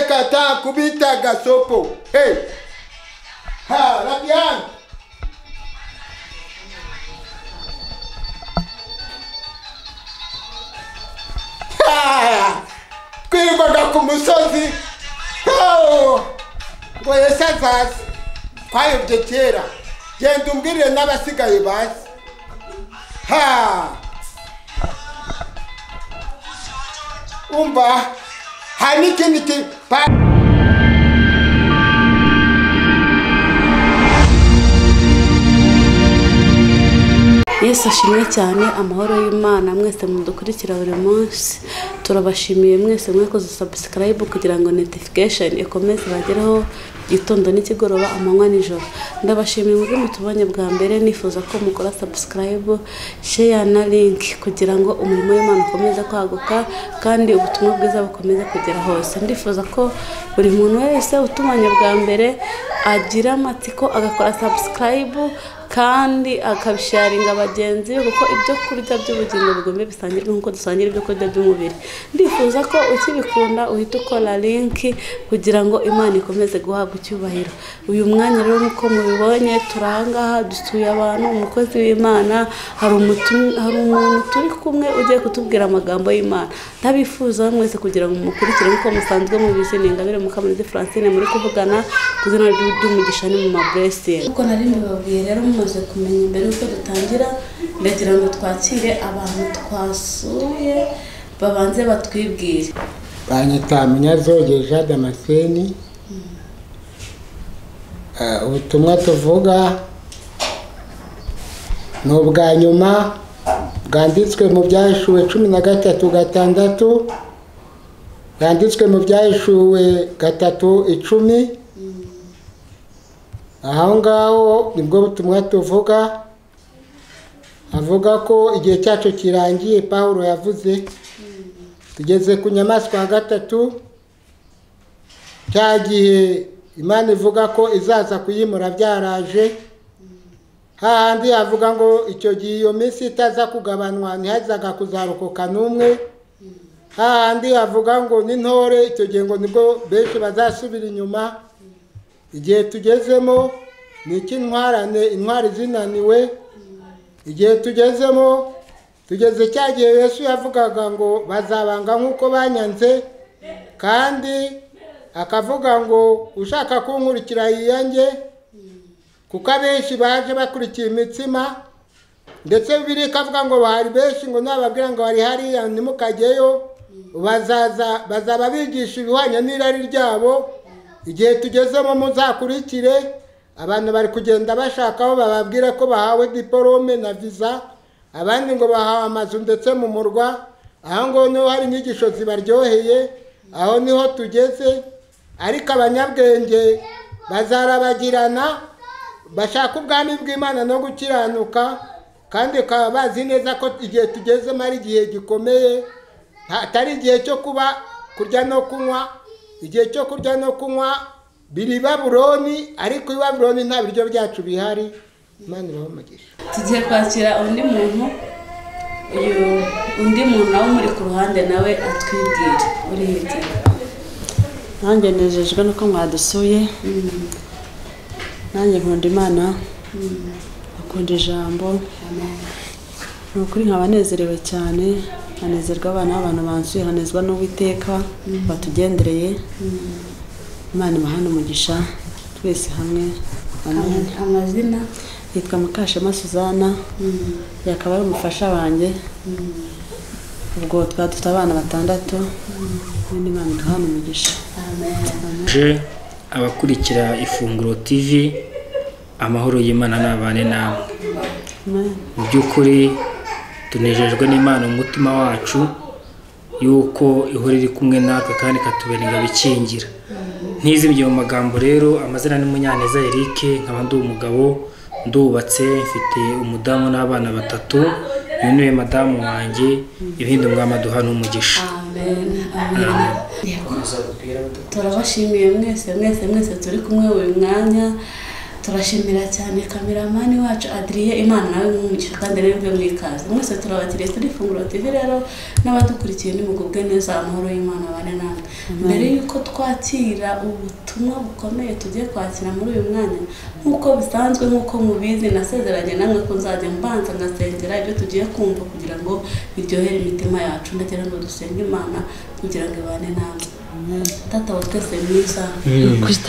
kata kubita gasopo hey. ha rafiki yangu kwirirwaga ku musozi Oh! ngo yesazi hasi twayobye kera genda umbwirire n'abasigaye bazi ha umva hari n'ikindi kintu pa- yesu ashimwe cyane amahoro y'imana mwese mudukurikira buri munsi turabashimiye mwese mwakoze sabusikarayibu kugira ngo notifikasheni ikomeze bagereho igitondo n'ikigoroba amanywa nijoro ndabashimiye ubwo mutubonye bwa mbere nifuza ko mukora sabusikarayibu sheya na linki kugira ngo umurimo w'imana ukomeze kwaguka kandi ubutumwa bwiza bukomeze kugera hose ndifuza ko buri muntu wese utubonye bwa mbere agira amatsiko agakora sabusikarayibu kandi akabisharinga bagenzi be kuko ibyo kurya by'ubugingo bigomba bisangirwe nk'uko dusangira ibyo kurya by'umubiri ndifuza ko ukibikunda uhita ukora linki kugira ngo imana ikomeze guhabwa icyubahiro uyu mwanya rero nk'uko mubibonye turi ahangaha dusuye abantu umukozi w'imana hari umutu- hari umuntu turi kumwe ugiye kutubwira amagambo y'imana ndabifuza mwese kugira ngo mukurikire nk'uko musanzwe mubizi ni ingabire mukamurizi francine muri kuvugana ku izina ry'u- ry'umugisha ni mu maburesingi nk'uko nari mbibabwiye rero mumaze kumenya mbere y'uko dutangira ndagira ngo twakire abantu twasuye babanze batwibwire banyita munyazogeja damascene Ah, ubutumwa tuvuga ni ubwa nyuma bwanditswe mu byahishuwe cumi na gatatu gatandatu bwanditswe mu byahishuwe gatatu icumi aho ngaho nibwo butumwa tuvuga avuga ko igihe cyacu kirangiye pawulo yavuze tugeze ku nyamaswa ya gatatu cya gihe imana ivuga ko izaza kuyimura byaraje hahandi havuga ngo icyo gihe iyo minsi itaza kugabanywa ntihazaga kuzarokoka n'umwe hahandi havuga ngo n'intore icyo gihe ngo nibwo benshi bazasubira inyuma igihe tugezemo ni icy'intwarane intwari zinaniwe igihe tugezemo tugeze cya gihe yesu yavugaga ngo bazabanga nk'uko banyanze kandi akavuga ngo ushaka kunkurikira yiyange kuko abenshi baje bakurikiye imitsima ndetse bibiri ikavuga ngo hari benshi ngo nababwira ngo hari hariya ntimukajyeyo bazaza bazaba bigisha ibihwanye n'irari ryabo igihe tugezemo muzakurikire abantu bari kugenda bashaka aho bababwira ko bahawe diporome na viza abandi ngo bahawe amazu ndetse mu murwa aho ngaho niho hari inyigisho zibaryoheye aho niho tugeze ariko abanyabwenge bazarabagirana bashaka ubwami bw'imana no gukiranuka kandi bakaba bazi neza ko igihe tugezemo ari igihe gikomeye atari igihe cyo kuba kurya no kunywa igihe cyo kurya no kunywa biri i babuloni ariko i babuloni nta biryo byacu bihari imana ibahe umugisha tugiye kwakira undi muntu uyu undi muntu nawe umuri ku ruhande nawe atwibwire uri hirya nanjye nejejwe nuko mwadusuye nanjye nkunda imana akunda ijambo ni ukuri nkaba nezerewe cyane nkanezerwa abana b'abantu bansuye nkanezwa n'uwiteka batugendereye imana imahane umugisha twese hamwe amen Ama- amazina yitwa mukashema suzana yakaba ari umufasha wanjye ubwo twari dufite abana batandatu n'indi mana iduhana umugisha Je, abakurikira ifunguro TV amahoro y'Imana n'abane namwe amen mu by'ukuri tunejejwe n'Imana mu mutima wacu yuko ihora iri kumwe natwe kandi ikatubera ingabo ikingira ntizibye mu magambo rero amazina ni Munyaneza Eric nkaba ndi umugabo ndubatse mfite umudamu n'abana batatu uyu niwe madamu wanjye ibindi umwami aduha n'umugisha amen amen Yego. turabashimiye mwese mwese mwese turi kumwe uyu mwanya turashimira cyane kameramani wacu adiriye imana nawe mwumugisha kandi n'ibyo muri kazi mwese turabatiriye turi ifunguro tv rero n'abadukurikiye nimugubwe neza amahoro y'imana abane namwe mbere y'uko twakira ubutumwa bukomeye tugiye kwakira muri uyu mwanya nk'uko bisanzwe nk'uko mubizi nasezeranye namwe ko nzajya mbanza ngasengera ibyo tugiye kumva kugira ngo biryohere imitima yacu ndagira ngo dusenge imana kugira ngo ibane namwe tata wa twese mwiza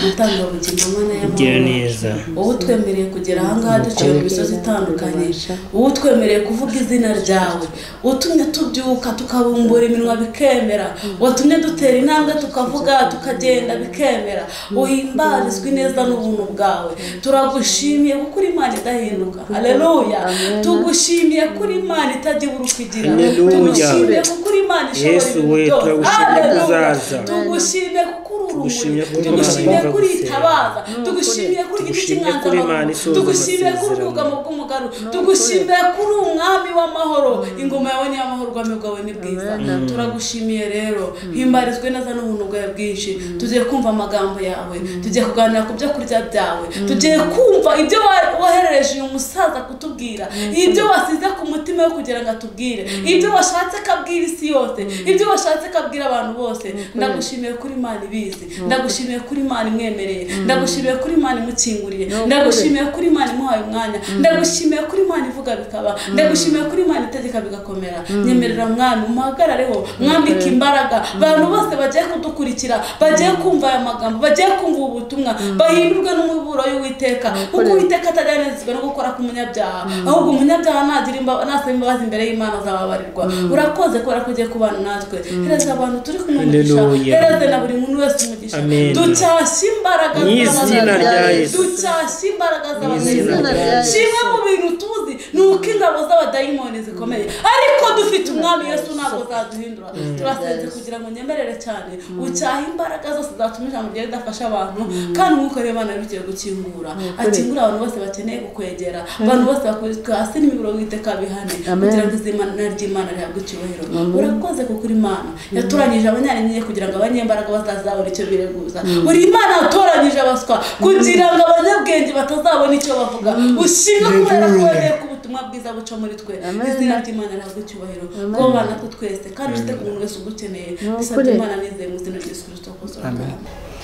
utanga ubugingo mwana gira y'amahoro neza wowe utwemereye kugera ahangaha duciye mu misozi itandukanye wowe utwemereye kuvuga izina ryawe utumye tubyuka tukabumbura iminwa bikemera watumye dutera intambwe tukavuga tukagenda bikemera uhimbarizwa ineza n'ubuntu bwawe turagushimiye kuko uri imana idahinduka hareruya tugushimiye ko uri imana itajya ibura uko igira Haleluya. tugushimiye kuko uri imana ishobora Yesu ibintu we, byose turagushimiye ko Haleluya. uzaza. tugushimye kuko uri Tugushimye urumuri ko uri Imana tugushimiye yumva ko uri gusenga. itabaza tugushimiye ko uri igiti Tugushimye ko uri Imana cy'inganzamarumbu isohoza tugushimiye ko uri amasezerano. ubwugamo bw'umugaru tugushimiye ko uri umwami w'amahoro ingoma yawe ni iy'amahoro ubwami bwawe ni bwiza turagushimiye rero himbarizwe neza n'ubuntu bwawe bwinshi tugiye kumva amagambo yawe tugiye kuganira ku byo kurya byawe tugiye kumva ibyo wa- woherereje uyu musaza kutubwira ibyo wasize ku mutima we kugira ngo atubwire ibyo washatse ko abwira isi yose ibyo washatse ko abwira abantu bose ndagushimiye kuri imana ibizi ndagushimiye kuri imana imwemereye ndagushimiye kuri imana imukinguriye ndagushimiye kuri imana imuhaye umwanya ndagushimiye kuri imana ivuga bikaba ndagushimiye kuri imana itegeka bigakomera nyemerera mwami umuhagarareho mwambike imbaraga abantu bose bagiye kudukurikira bagiye kumva aya magambo bagiye kumva ubu butumwa bahindurwe n'umuburo y'uwiteka kuko uwiteka atajya anezezwa no gukora k'umunyabyaha ahubwo umunyabyaha nagira imba- nasaba imbabazi imbere y'imana azababarirwa urakoze kubera ko ugiye kubana natwe hereza abantu turi kumwe umugisha Haleluya. hereza na buri muntu wese umugisha Amen. ducyashye imbaraga Mu izina z'abantu. rya Yesu. ducyashye imbaraga izina z'abadayimoni rya Yesu. kimwe mu bintu tuzi ni uko ingabo z'abadayimoni zikomeye ariko dufite umwami yesu ntabwo zaduhindura turasenze kugira ngo nyemerere cyane ucyahe imbaraga zose zatuma ijambo ryawe ridafasha abantu kandi umwuka w'imana bigiye gukingura akingura abantu bose bakeneye kukwegera abantu bose bakubitwa hasi n'imiburo witeka bihane kugira ngo izina ry'imana rihabwe icyubahiro urakoze kuko uri imana yatoranyije abanyarinyenye kugira ngo abanyembaraga batazabona icyo bireguza uri imana yatoranyije abaswa kugira ngo abanyabwenge batazabona icyo bavuga ushinga kubera ko wemeye ko ubutumwa bwiza buca muri twe izina ry'imana rihabwe icyubahiro bwoba natwe twese kandi ufite ku muntu wese ugukeneye bisabye imana nizeye mu izina ry'Yesu kirisito kose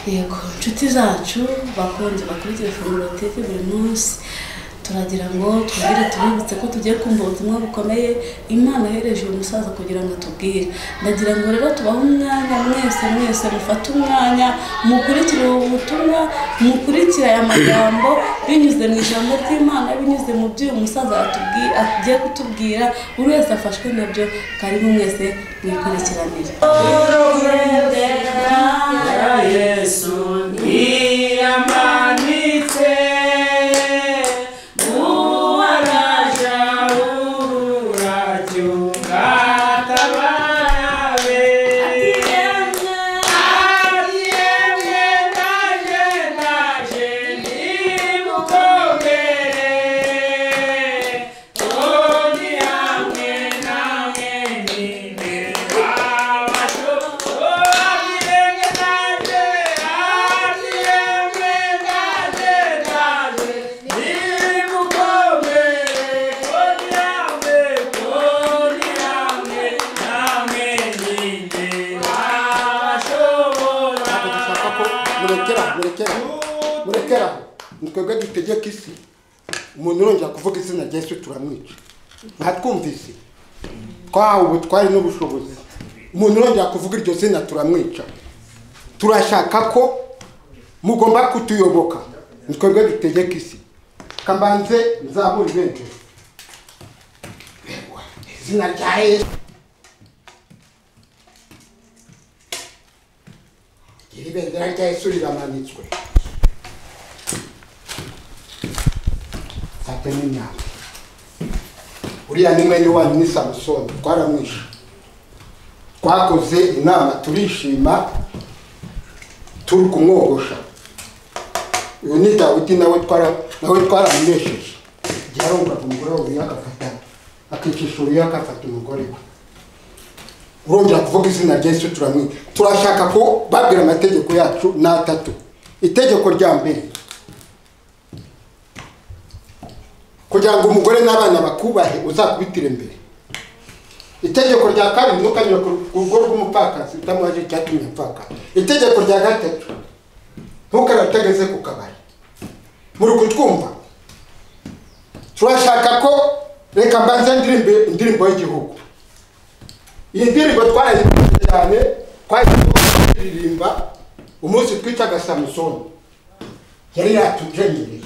yego inshuti zacu bakunze bakurikira ifunguro tv buri munsi turagira ngo twongere tubibutse ko tugiye kumva ubutumwa bukomeye imana yohereje uyu musaza kugira ngo atubwire ndagira ngo rero tubahe umwanya mwese mwese mufate umwanya mukurikire ubu butumwa mukurikire aya magambo binyuze mu ijambo ry'imana binyuze mu byo uyu musaza yatubwi- agiye kutubwira buri wese afashwe nabyo karibu mwese mwikurikiranire ntabwo dushaka ko murekera murekera murekera ni twebwe dutegeka isi umuntu urongera kuvuga izina rya yesu turamwica mwatwumvise twahawe ubutware n'ubushobozi umuntu urongera kuvuga iryo zina turamwica turashaka ko mugomba kutuyoboka ni twebwe dutegeka isi kamanze nzabure benshi izina rya yesu iri bendera rya yesu riramanitswe fate n'imyaka uriya ni mwene wanyu ni samusoni twaramwishe twakoze inama turishima turi kumwogosha uyu ni dawidi nawe twara nawe twaramunesheje igihe arumvaga umugore we uriya agafata akicisha uriya agafata umugore we urongera kuvuga izina rya yesu turamwica turashaka ko babwira amategeko yacu ni atatu itegeko rya mbere kugira ngo umugore n'abana bakubahe uzakubitire imbere itegeko rya kabiri ntukanyure ku rugo rw'umupfakazi utamuhaje icyatumye apfakaza itegeko rya gatatu ntukarategeze ku kabari muri kutwumva turashaka ko reka mbanze ndirimbo indirimbo y'igihugu iyi ndirimbo twarayikunze cyane twaririmba umunsi twitaga samusoni yari yatujenyereye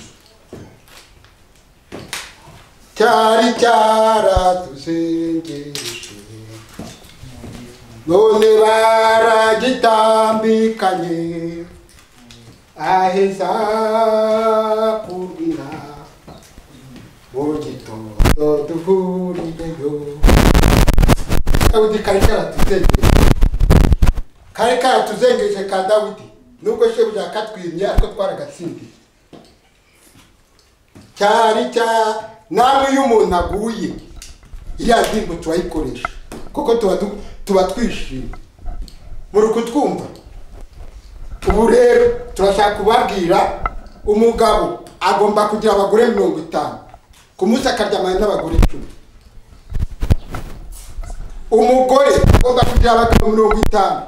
cyari cyaradusengeshe none baragitambikanye aheza kurwina mu gitondo duhurireyo dawudi kari karatuzengeje kari karatuzengeje ka dawudi nubwo shebuja katwimye ariko twaragatsindiye cyari cyari namwe iyo umuntu aguye iriya ndirimbo turayikoresha kuko tuba du- tuba twishimye muri kutwumva ubu rero turashaka kubabwira umugabo agomba kugira abagore mirongo itanu ku munsi akaryamana n'abagore icumi umugore agomba kugira abagabo mirongo itanu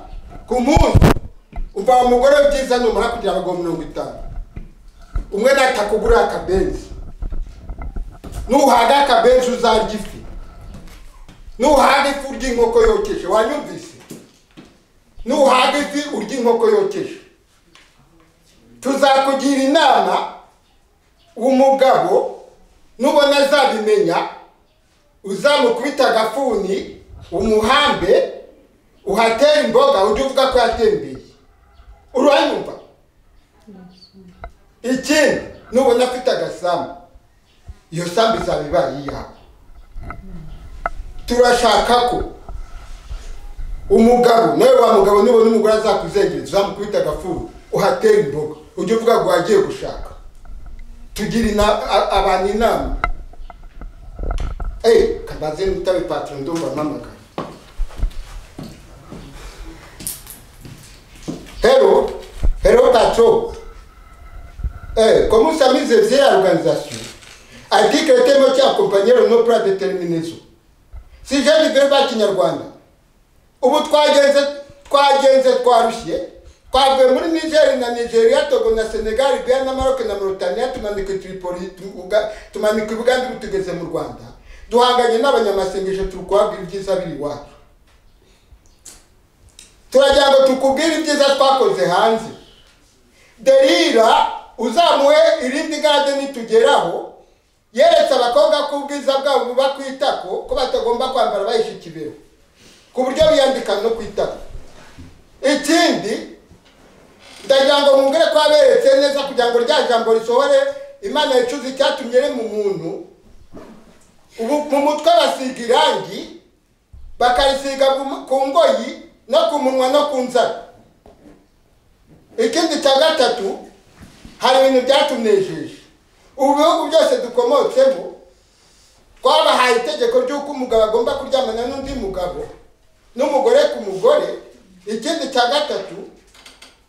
ku munsi umva umugore byiza numara kugira abagabo mirongo itanu umwe natakugurira akabenzi nuhaga akabenzi uzarya ifi nuhaga ifi urya inkoko yokeje wanyumvise nuhaga ifi urya inkoko yokeje tuzakugira inama umugabo nubona azabimenya uzamukubita agafuni umuhambe uhatere imboga ujye uvuga ko yatembeye uranyumva ikindi nubona afite agasambu iyo sambu izaba ibaye iyawe turashaka ko umugabo nawe wa mugabo nubona umugore azakuzengereza uzamukubita agafuru uhatera imboga ujye uvuga ngo wagiye gushaka tugira ina- a- abantu inama eee kambaze n'utabe patiro ndumva mpamagara hero hero patiro eee komunsi amizeze ya organizasiyo article tema cy'akompanyero no plan determinazo si jeune verba kinyarwanda ubu twagenze twagenze twarushye twavuye muri niger na nigeria togo na senegal bia na maroc na mauritania tumanika i tripoli tu- Uga- tumanika i buganda ubu tugeze mu rwanda duhanganye n'abanyamasengesho turi kubabwira ibyiza biri iwacu turagira ngo tukubwire ibyiza twakoze hanze derira uzamuhe irindi gade nitugeraho yeretse abakobwa ko ubwiza bwabo buba ku itako ko batagomba kwambara bahishe ikibero ku buryo biyambika no ku itako ikindi ndagira ngo mwumvire ko yaberetse neza kugira ngo rya jambo risohore imana yicuza icyatumye irema umuntu ubu mu mutwe basiga irangi bakarisiga ku- ku ngoyi no ku munwa no ku nzara ikindi cya gatatu hari ibintu byatunejeje ubu bihugu byose dukomotsemo twabahaye itegeko ry'uko umugabo agomba kuryamana n'undi mugabo n'umugore ku mugore ikindi cya gatatu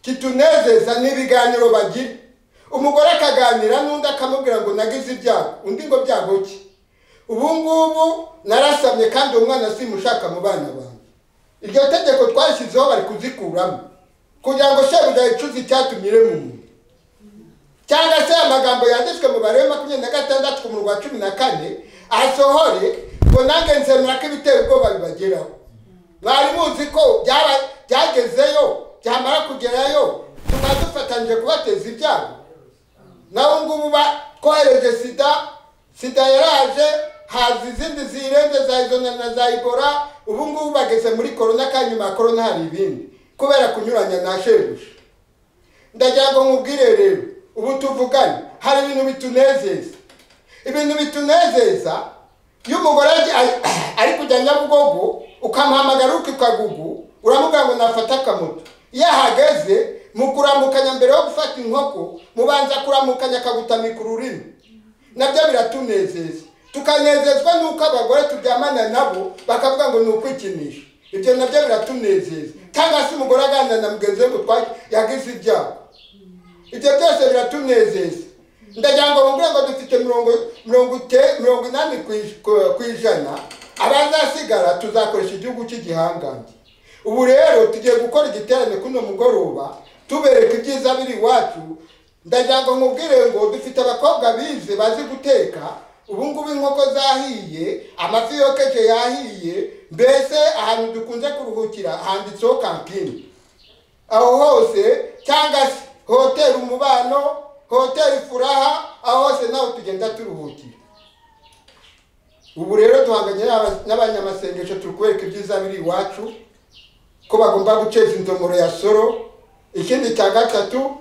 kitunezeza ni ibiganiro bagira umugore akaganira n'undi akamubwira ngo nagize ibyago undi ngo byago ki ubu ngubu narasamye kandi uwo mwana simushaka mu bana banjye iryo tegeko twashyizeho bari kuzikuramo kugira ngo shebuja yicuze icyatumye irema umuntu cyangwa se amagambo yanditswe mu bare makumyabiri na gatandatu ku murongo wa cumi na kane asohore ngo nange nzemera ko ibitera ubwoba bibageraho mwari muzi ko byaba- byagezeyo byamara kugerayo tuba dufatanyije kubateza ibyago nawe ngubu ba- twohereje sida sida yaraje haza izindi zirenze za izona na za ibora ubu ngubu bageze muri korona kandi nyuma ya korona hari ibindi kubera kunyuranya na shebuja ndagira ngo nkubwire rero ubu tuvugane hari ibintu bitunezeza ibintu bitunezeza iyo umugore aje- ari- ari kujya nyabugogo ukamuhamagara ukikagugu uramubwira ngo nafata akamoto iyo ahageze mu kuramukanya mbere yo gufata inkoko mubanza kuramukanya akagutamika ururimi nabyo biratunezeza tukanezezwa n'uko abagore turyamana nabo bakavuga ngo ni ukwikinisha ibyo nabyo biratunezeza cyangwa se umugore aganira na mugenzi we ngo twa- yagize ibyago ibyo byose biratunezeza ndagira ngo bambwire ngo dufite mirongo mirongo ite- mirongo inani ku ij- ku- ku ijana abazasigara tuzakoresha igihugu cy'igihangange ubu rero tugiye gukora igiterane kuno mugoroba tubereka ibyiza biri iwacu ndagira ngo nkubwire ngo dufite abakobwa bize bazi guteka ubu ngubu inkoko zahiye amafi yokeje yahiye mbese ahantu dukunze kuruhukira handitseho kantine aho hose cyangwa se hoteli umubano hoteli furaha aho hose naho tugenda turuhukira ubu rero duhanganye n'aba- n'abanyamasengesho turi kubereka ibyiza biri iwacu ko bagomba guceza indomoro ya soro ikindi cya gatatu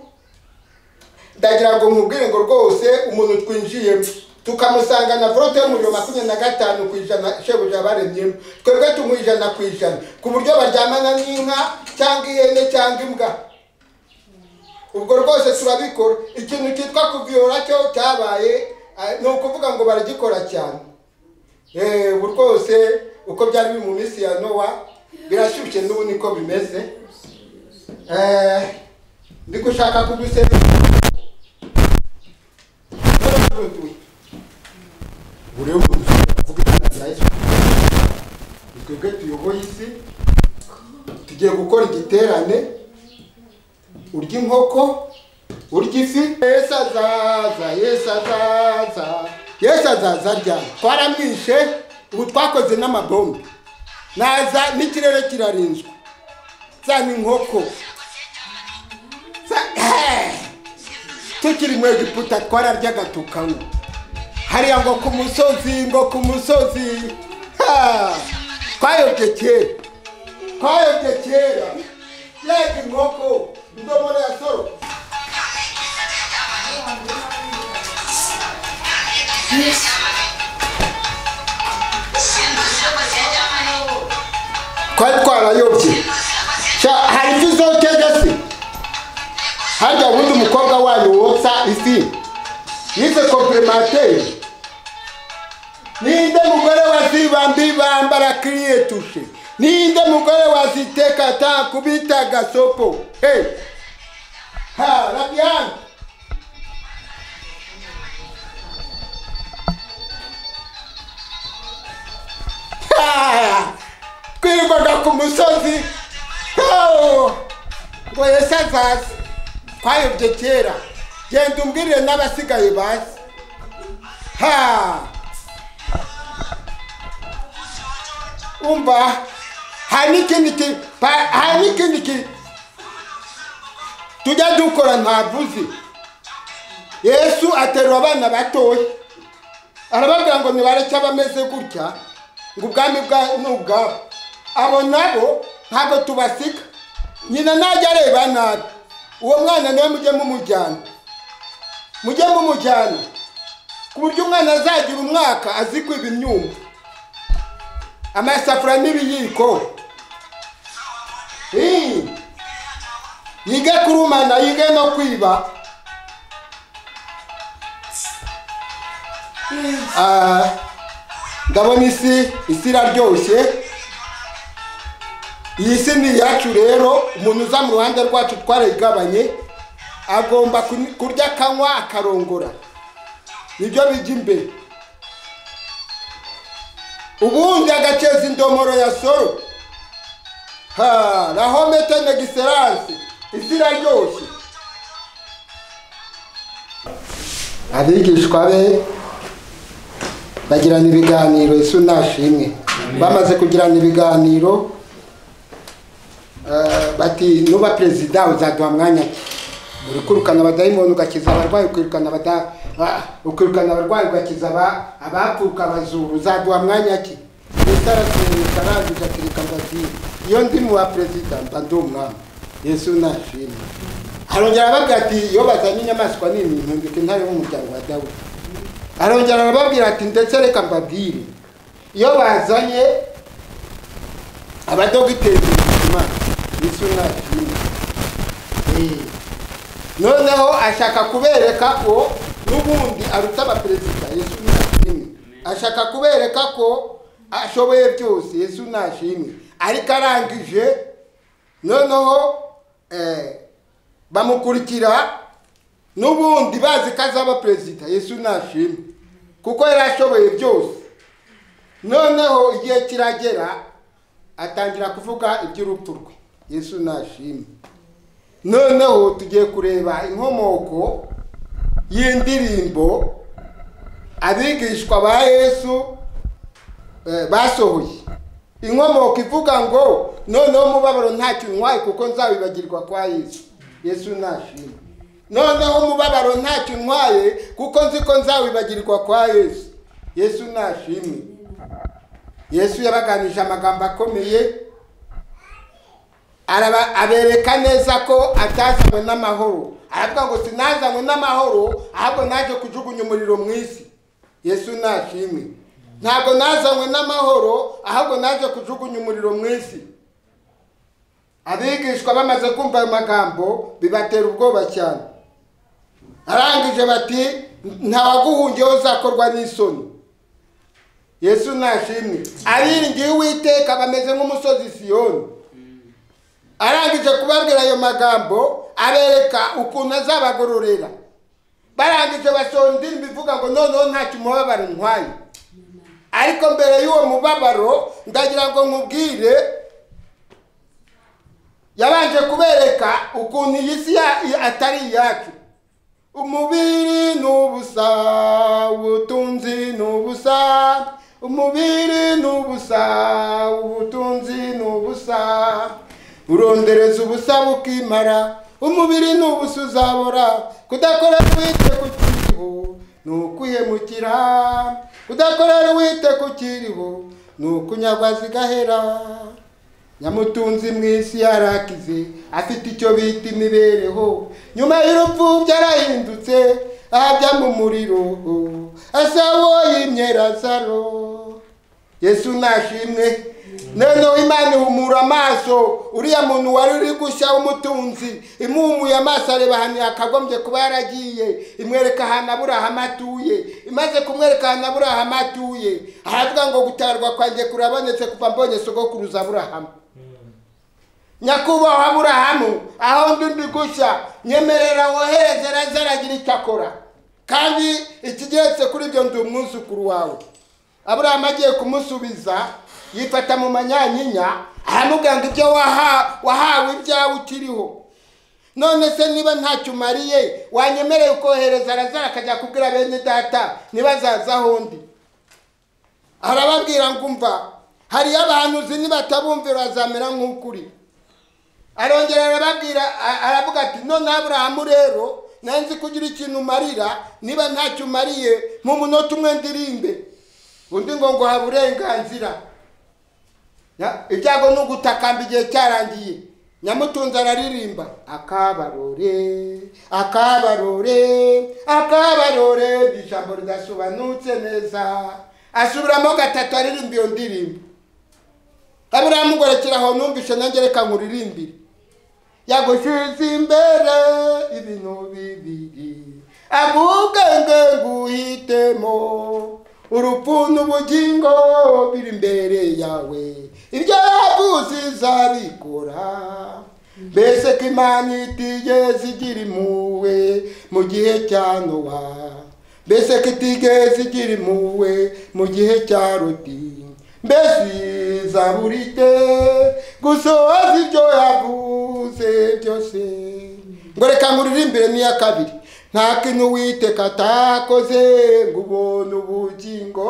ndagira ngo mubwire ngo rwose umuntu twinjiyemo tukamusanga na vorote y'umuriro makumyabiri na gatanu ku ijana shebuja baremyemo twebwe tumuha ijana ku ijana ku buryo baryamana n'inka cyangwa ihene cyangwa imbwa ubwo rwose turabikora ikintu cyitwa kuviyora cyo cyabaye eh, ni ukuvuga ngo baragikora cyane Eh, ubu rwose uko byari biri mu minsi ya nowa birashyushye n'ubu niko bimeze Eh, ndi gushaka kugusema buri wese avuga izina rya yesu ni twebwe tuyoboye isi tugiye gukora igiterane urya inkoko urya ifi yesu azaza yesu azaza yesu azaza ryari twaramwishe ubu twakoze n'amabombe naza n'ikirere kirarinzwe za ni inkoko Za- tukiri mu egiputa twararyaga tukanywa hariya ngo ku musozi ngo ku musozi Ha! twayobye kera twayobye kera yega inkoko indomoro ya soro twari twarayobye Sha, hari ifi zokeje se harya ubundi umukobwa wanyu wotsa ifi yize komplemateri ninde mugore wazibambibamba rakiriye tushe ninde mugore waziteka takubita gasopo hey. ha rabiani Ha! twirirwaga ku musozi Oh! ngo yesi azaze twayobye kera genda umbwirire n'abasigaye bazi ha umva hari n'ikindi ki- pa- hari n'ikindi ki- tujya dukora ntavuze yesu aterura abana batoya arababwira ngo nibareke abameze gutya ngo ubwami bwa- ni ubwabo abo nabo ntabwo tubasiga nyina najya areba nabi uwo mwana nawe mujye mumujyana mujye mumujyana ku buryo umwana azagira umwaka azi kwiba imyumba amasafuriya n'ibiyiko Eh, yige kurumana yige no kwiba Ah, ndabona isi isi iraryoshye iyi si ni iyacu rero umuntu uza mu ruhande rwacu twarayigabanye agomba kun- kurya akanywa akarongora nibyo bijya imbere ubundi agaceza indomoro ya soro ha la homete negiseranse isi iraryoshye abigishwa be bagirana ibiganiro Yesu nashimwe bamaze kugirana ibiganiro eh, bati nuba perezida uzaduha mwanya ki? uri kwirukana abadayimoni ugakiza abarwayi ukirukana abada ah, ukirukana abarwayi ugakiza aba- abapfuka abazuru uzaduha mwanya ki yesu arasuhuza arangije akirika ngo ati iyo ndi mu wa perezida mba ndi umwami yesu nashimwe arongera arababwira ati iyo bazanye inyamaswa nini ntumbika intare y'umuryango wa dawudi arongera arababwira ati ndetse reka mbabwire iyo bazanye abadogiteri b'ubuzima yesu nashimwe Eh, noneho ashaka kubereka ko n'ubundi aruta abaperezida yesu nashimwe ashaka kubereka ko ashoboye byose yesu nashimwe ariko arangije noneho eh, bamukurikira n'ubundi bazi ko azaba perezida yesu nashimwe kuko yari ashoboye byose noneho igihe kiragera atangira kuvuga iby'urupfu rwe yesu nashimwe noneho tugiye kureba inkomoko y'indirimbo abigishwa ba yesu eh, basohoye inkomoko ivuga ngo noneho umubabaro ntacyo unywaye kuko nzabibagirwa kwa yesu yesu nashimwe noneho umubabaro ntacyo unywaye kuko nzi ko nzawibagirwa kwa yesu yesu nashimwe yesu yabaganije amagambo akomeye araba abereka neza ko atazanywe n'amahoro aravuga ngo sinazanywe n'amahoro ahubwo naje kujugunya umuriro mu isi yesu nashimwe ntabwo nazanywe n'amahoro ahubwo naje kujugunya umuriro mu isi abigishwa bamaze kumva ayo magambo bibatera ubwoba cyane arangije bati ntawaguhungiyeho uzakorwa n'isoni yesu nashimwe abiringiye uwiteka bameze nk'umusozi siyoni arangije kubabwira ayo magambo abereka ukuntu azabagororera barangije basohora indirimbo ivuga ngo noneho ntacyo umubabaro ntwaye ariko mbere y'uwo mubabaro ndagira ngo nkubwire yabanje kubereka ukuntu iyi si ya- atari iyacu umubiri ni ubusa ubutunzi ni ubusa umubiri ni ubusa ubutunzi ni ubusa urondereza ubusa bukimara umubiri ni ubusa uzabora kudakorera wite ku kiriho ni ukwihemukira kudakorera wite ku kiriho ni ukunyagwa zigahera nyamutunzi mu isi yarakize afite icyo bita imibereho nyuma y'urupfu byarahindutse ahajya mu muriro asawo y'imyerazaro yesu nashimwe noneho imana ihumura amaso uriya muntu wari uri gushya w'umutunzi imuhumuye amaso areba ahantu yakagombye kuba yaragiye imwereka ahantu aburahamu atuye imaze kumwereka ahantu aburahamu atuye aravuga ngo gutarwa kwanjye kurabonetse kuva mbonye sogokuruza aburahamu nyakubahwa aburahamu aho ndi ndi gushya nyemerera wohereze araze aragira icyo akora kandi ikigeretse kuri ibyo ndi umwuzukuru wawe aburahamu agiye kumusubiza yifata mu manyanyinya aramubwira ngo ibyo waha- wahawe ibyawe ukiriho none se niba ntacyo umariye wanyemereye ukohereza arazara akajya kubwira bene data ntibazaza aho ndi arababwira ngo umva hariyo abahanuzi nibatabumvira bazamera nk'ukuri arongera arababwira a- aravuga ati none aburahamu rero nanze kugira ikintu umarira niba ntacyo umariye mu munota umwe ndirimbe undi ngo ngo ha burenganzira Ya- ibyago ni ugutakamba igihe cyarangiye nyamutunzi araririmba akabarore akabarore akabarore ni ijambo ridasobanutse neza asubiramo gatatu aririmba iyo ndirimbo abiramugorokera aho numvishe nanjye reka nkuririmbire yagushyize imbere ibintu bibiri abubwenge nguhitemo urupfu n'ubugingo biri imbere yawe ibyo yavuze izabikora mbese ko imana itigeze igira impuhwe mu gihe cya nowa mbese ko itigeze igira impuhwe mu gihe cya roti mbese zaburite gusohoza ibyo yavuze byose ngo reka nkuririmbe n'iya kabiri nta kintu witeka atakoze ngo ubone ubugingo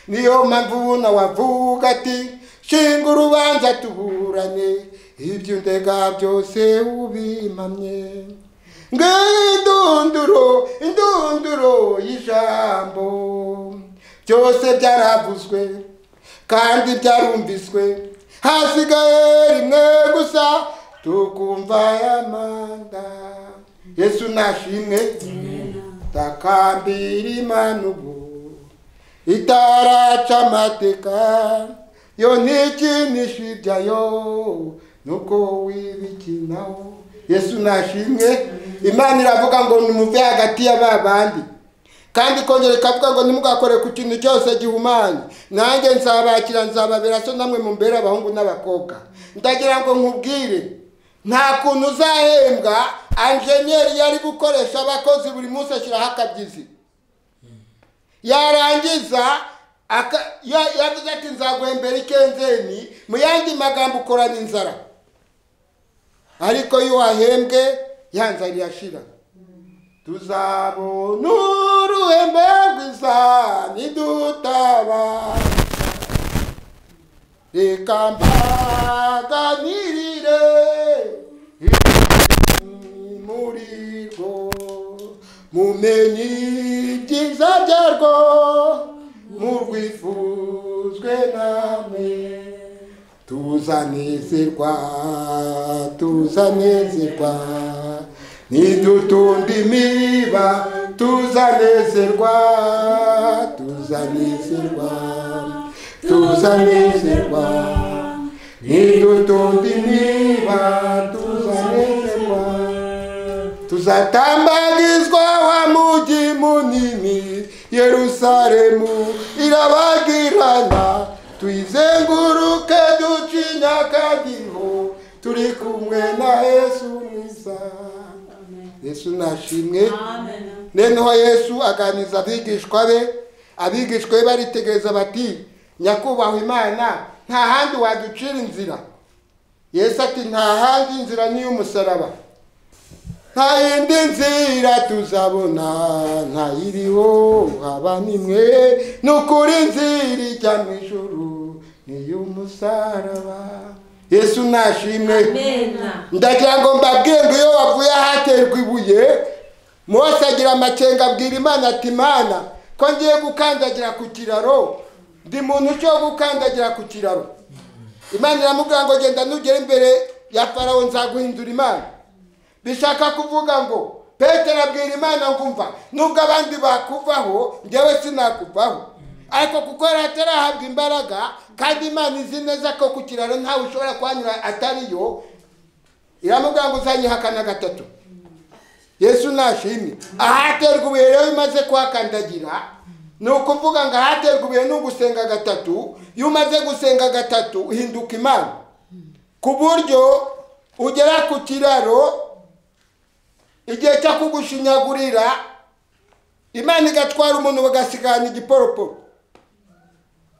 niyo mpamvu nawavuga ati shinga urubanza tuburane ibyo ndega byose ubimamye ngindunduro indunduro y'ijambo byose byaravuzwe kandi byarumviswe hasigaye rimwe gusa tukumva ayamanda yesu nashimwe takambira imana ubu itaraca amateka yo ntikinisha ibyayo nuko wibikinaho yesu nashimwe imana iravuga ngo nimuve hagati ya ba bandi kandi ikongera ikavuga ngo ntimugakore ku kintu cyose gihumanye nanjye nzabakira nzababera so namwe mumbere abahungu n'abakobwa ndagira ngo nkubwire nta kuntu uzahembwa anjeniyeri yari gukoresha abakozi buri munsi ashyiraho akabyizi yarangiza aka- ya- yavuze ati nzaguhembera ikenzeni mu yandi magambo ukorana inzara ariko iyo wahembwe ya nzara irashira tuzabona uruhembe rwiza nidutabaye reka mbaganirire muri rwo mumenye ibyiza byarwo murwifuzwe namwe tuzanezerwa tuzanezerwa nidutunda imiba tuzanezerwa tuzanezerwa tuzanezerwa nidutunda imiba tuzanezerwa tuzatambagizwa wa mugi munini yerusalemu irabagirana tuyizenguruke ducinya akadiho turi kumwe na yesu mwiza yesu nashimwe noneho yesu aganiriza abigishwa be abigishwa be baritegereza bati nyakubahwa imana nta handi waducira inzira yesu ati nta handi inzira ni iy'umusaraba nta yindi nzira tuzabona nta iriho haba nimwe ni ukuri nzira ijya mu ijuru ni iy'umusaraba yesu nashimwe ndagira ngo mbabwire ngo iyo wavuye ahaterwa ibuye mose agira amakenga abwira imana ati imana ko ngiye gukandagira ku kiraro ndi muntu cyo gukandagira ku kiraro imana iramubwira ngo genda nugera imbere ya farawo nzaguhindura imana bishaka kuvuga ngo petero abwira imana ngo umva nubwo abandi bakuvaho njyewe sinakuvaho ariko kuko yari atarahabwa imbaraga kandi imana izi neza ko ku kiraro ntawe ushobora kuhanyura atariyo iramubwira ngo uzanyihakana gatatu yesu nashimye ahaterwa ibuye rero imaze kuhakandagira ni ukuvuga ngo ahaterwa ibuye ni ugusenga gatatu iyo umaze gusenga gatatu uhinduka imana ku buryo ugera ku kiraro igihe cyo kugushinyagurira imana igatwara umuntu bagasigana igiporoporo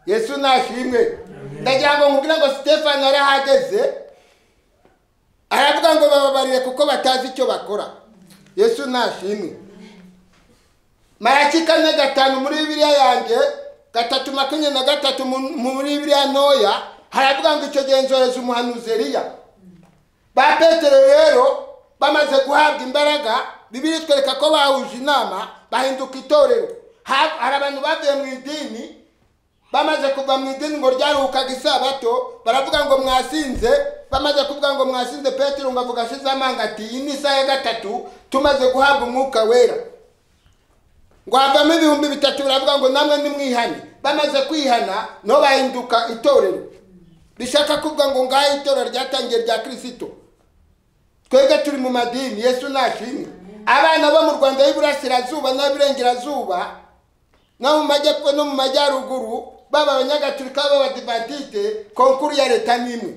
yesu nashimwe ndagira ngo nkubwire ngo sitefani yari ahageze aravuga ngo bababarire kuko batazi icyo bakora yesu nashimwe maraki kane gatanu muri bibiliya yanjye gatatu makumyabiri na gatatu mu- muri bibiliya ntoya haravuga ngo icyo genzoreza umuhanuzi Eliya ba petero rero bamaze guhabwa imbaraga bibiri itwereka ko bahuje inama bahinduka itorero Ha- hari abantu bavuye mu idini bamaze kuva mu idini ngo ryaruhukaga isabato baravuga ngo mwasinze bamaze kuvuga ngo mwasinze petero ngo avuga ashize amanga ati iyi ni isaha ya gatatu tumaze guhabwa umwuka wera ngo havamo ibihumbi bitatu baravuga ngo namwe nimwihane bamaze kwihana no bahinduka itorero bishaka kuvuga ngo ngaho itorero ryatangiye rya kirisito twebwe turi mu madini yesu nashimwe abana bo mu rwanda y'iburasirazuba n'abiburengerazuba no mu majyepfo no mu majyaruguru baba abanyagatulika b'abadivantite konkuru ya leta n'imwe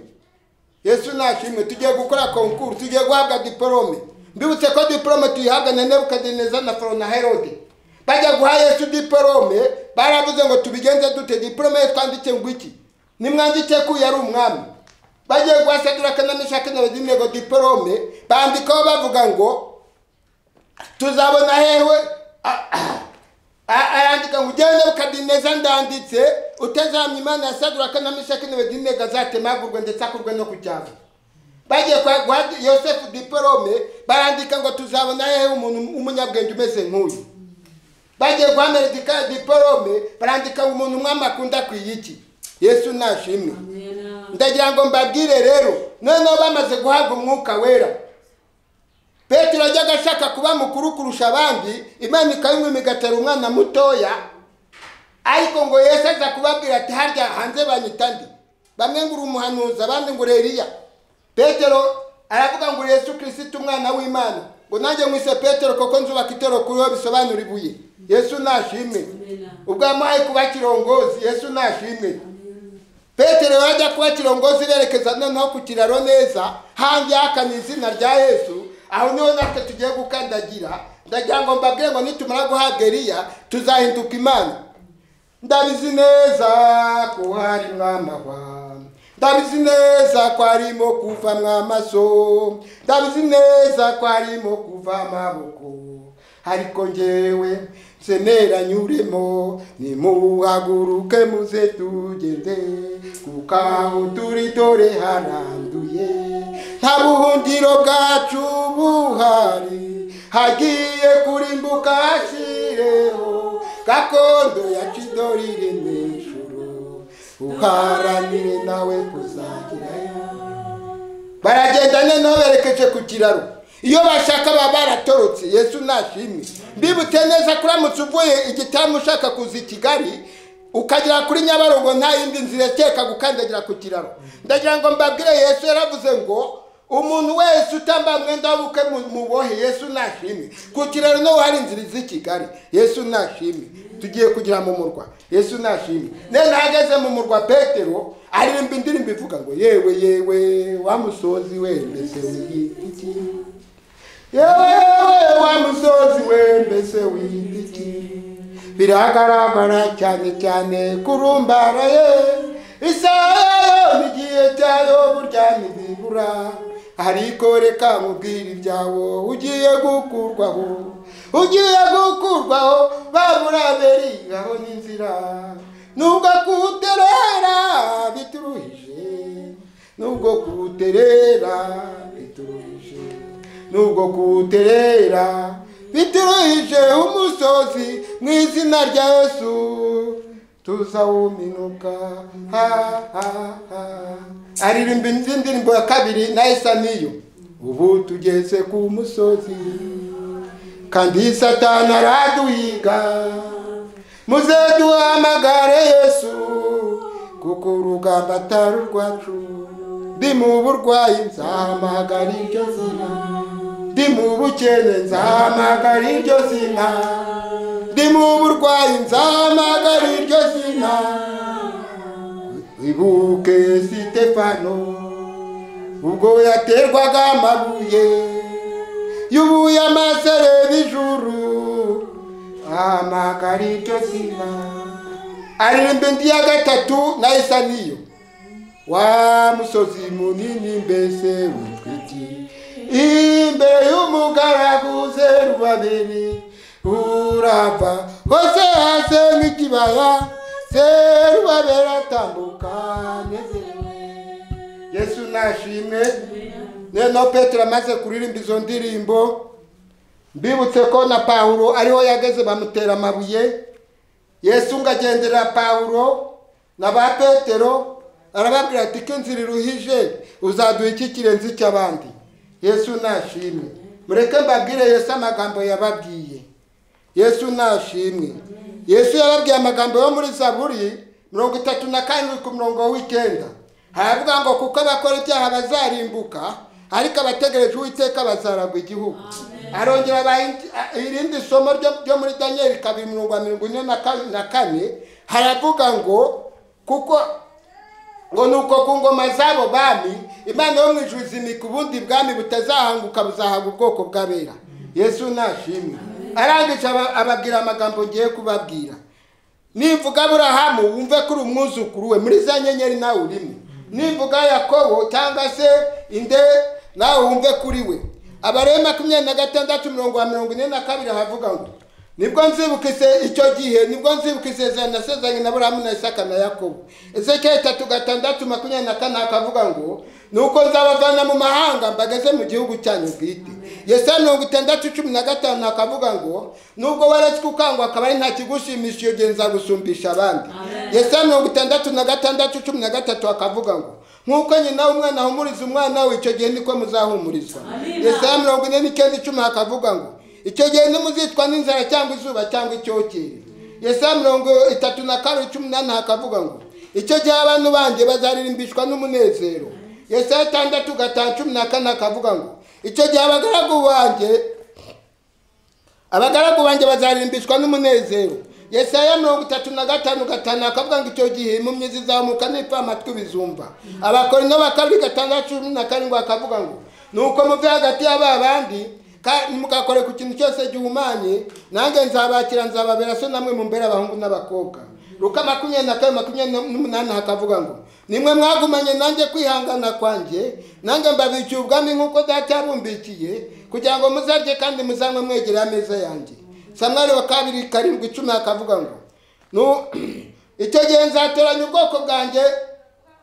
yesu nashimwe tugiye gukora konkuru tugiye guhabwa diporome mbibutse ko diporome tuyihabwa na nebukadineza na foro na herode bajya guha yesu diporome baravuze ngo tubigenze dute diporome ye twandike ngo iki nimwandike ko uyu ari umwami bagiye guha saduraka na meshaki na abedinego diporome bandikaho bavuga ngo tuzabona hewe a- a- arandika ngo ujyewe nebukadineza ndanditse utazamya imana ya saduraka na meshaki na abedinego azatemagurwe ndetse akurwe no ku cyaro bagiye kwa guha yosefu diporome barandika ngo tuzabona hehe umuntu w'umunyabwenge umeze nk'uyu bagiye guha meredika diporome barandika ngo umuntu umwami akunda akwiye iki yesu nashimwe ndagira ngo mbabwire rero noneho bamaze guhabwa umwuka wera petero ajyaga ashaka kuba mukuru kurusha abandi imana ikabimwima igatera umwana mutoya ariko ngo yesu aza kubabwira ati harya hanze banyita ndi bamwe ngo uri umuhanuzi abandi ngo uri eliya petero aravuga ngo uri yesu kirisito umwana w'imana ngo nanjye mwise petero kuko nzubaka itero kuriho bisobanura ibuye yesu nashimwe ubwo yamuhaye kuba kirongozi yesu nashimwe petero yajya kuba kirongozi berekeza noneho ku kiraro neza hanze hakana izina rya yesu aho niho natwe tugiye gukandagira ndagira ngo mbabwire ngo nitumara guhabwa eriya tuzahinduka imana ndabizi neza ko hari mwamahwa ndabizi neza ko harimo kuva mwamaso ndabizi neza ko harimo kuva amaboko ariko njyewe senera nyuremo nimuhaguruke muze tugende kuko aho turi dore haranduye nta buhungiro bwacu buhari hagiye kurimbuka hashyireho gakondo ya cidori iri mu ijuru uharanire nawe kuzagirayo baragenda noneho berekeje ku kiraro iyo bashaka baba baratorotse yesu ntashimwe mbibutse neza kuramutse uvuye igitaramo ushaka kuza i kigali ukagera kuri nyabarongo nta yindi nzira iteka gukandagira ku kiraro ndagira ngo mbabwire yesu yaravuze ngo umuntu wese utambaye umwenda w'ubukwe mu- mubohe yesu ntashimwe ku kiraro niho hari inzira z'i kigali yesu ntashimwe tugiye kugera mu murwa yesu ntashimwe none ahageze mu murwa petero aririmba indirimbo ivuga ngo yewe yewe wa musozi we mbese wigiti yewe wa musozi we mbese wigiti biragaragara cyane cyane kurumbara ye isaha igihe cyayo burya ntibibura ariko reka nkubwire ibyawo ugiye gukurwaho ugiye gukurwaho babura berigaho n'inzira nubwo kuterera bituruhije nubwo kuterera bituruhije nubwo kuterera bituruhije umusozi mu izina rya yesu tuzawuminuka ha ha ha aririmba indi ndirimbo ya kabiri nayo isa n'iyo ubu tugeze ku musozi kandi satana araduhiga muze duhamagare yesu kuko urugamba atari urwacu ndi mu burwayi nzahamagara iryo zina ndi mu bukene nzahamagara iryo zina ndi mu burwayi nzahamagara iryo zina ibuke sitefano ubwo yaterwaga amabuye yubuye amasereri ijuru ahamagara iryo zina aririmba indi ya gatatu nayo isa n'iyo wa musozi munini mbese witwiki imbere y'umugaragu zeru babiri urava hose hase nk'ikibaya zeru babiri atambuka anezerewe yesu nashimwe neno petero amaze kuririmba izo ndirimbo mbibutse ko na pawulo ariho yageze bamutera amabuye yesu ngagendera pawulo na ba petero arababwira ati ko inzira iruhije uzaduha iki kirenze icy'abandi yesu nashimwe mureke mbabwire yesu amagambo yababwiye yesu nashimwe yesu yababwiye amagambo yo muri zaburi mirongo itatu na karindwi ku murongo w'icyenda haravuga ngo kuko abakora ibyaha bazarimbuka ariko abategereje uwiteka bazaragwa igihugu arongera abaha indi- a- irindi somo ryo- ryo muri daniyeli kabiri mirongo mirongo ine na ka- na kane haravuga ngo kuko ngo nuko ku ngoma z'abo bami imana yo mu ijuru izimika ubundi bwami butazahanguka buzahabwa ubwoko bw'abera yesu nashimwe arangije aba- ababwira amagambo ngiye kubabwira nimvuga aburahamu wumve ko uri umwuzukuru we muri za nyenyeri nawe urimo nimvuga yakobo cyangwa se inde nawe wumve kuri we abarebe makumyabiri na gatandatu mirongo wa mirongo ine na kabiri havuga ngo nibwo nzibuka ise- icyo gihe nibwo nzibuka isezerano nasezeranye na burahamu na isaka na yakobo ezekiyeli itatu gatandatu makumyabiri na kane hakavuga ngo nuko nzabavana mu mahanga mbageze mu gihugu cyanyu bwite yesaya mirongo itandatu cumi na gatanu hakavuga ngo nubwo waretswe ukangwa akaba ari nta kigushimisha iyo gihe nzagusumbisha abandi yesaya mirongo itandatu na gatandatu cumi na gatatu hakavuga ngo nk'uko nyina w'umwana ahumuriza umwana we icyo gihe niko muzahumurizwa yesaya mirongo ine n'icyenda icumi hakavuga ngo icyo gihe ntimuzitwa n'inzara cyangwa izuba cyangwa icyokere yesaya mirongo itatu na kabiri cumi n'ane hakavuga ngo icyo gihe abantu banjye bazaririmbishwa n'umunezero yesaya itandatu gatanu cumi na kane hakavuga ngo icyo gihe abagaragu banjye abagaragu banjye bazarimbishwa n'umunezero yesaya mirongo itatu na gatanu gatanu akavuga ngo icyo gihe impumyi zizamuka n'ipfa amatwi bizumva abakorinto bakabiri gatandatu cumi na karindwi akavuga ngo nuko muve hagati y'aba bandi ka- mugakore ku kintu cyose gihumanye nanjye nzabakira nzababera so namwe mumbere abahungu n'abakobwa luka makumyabiri na kane makumyabiri n'umunani hakavuga ngo nimwe mwagumanye nanjye kwihangana kwanjye nanjye mbabikiye ubwami nk'uko data yabumbikiye kugira ngo muzarye kandi muzanywe mwegere ameza yanjye samwari wa kabiri karindwi icumi akavuga ngo "Nu- icyo gihe nzatoranya ubwoko bwanjye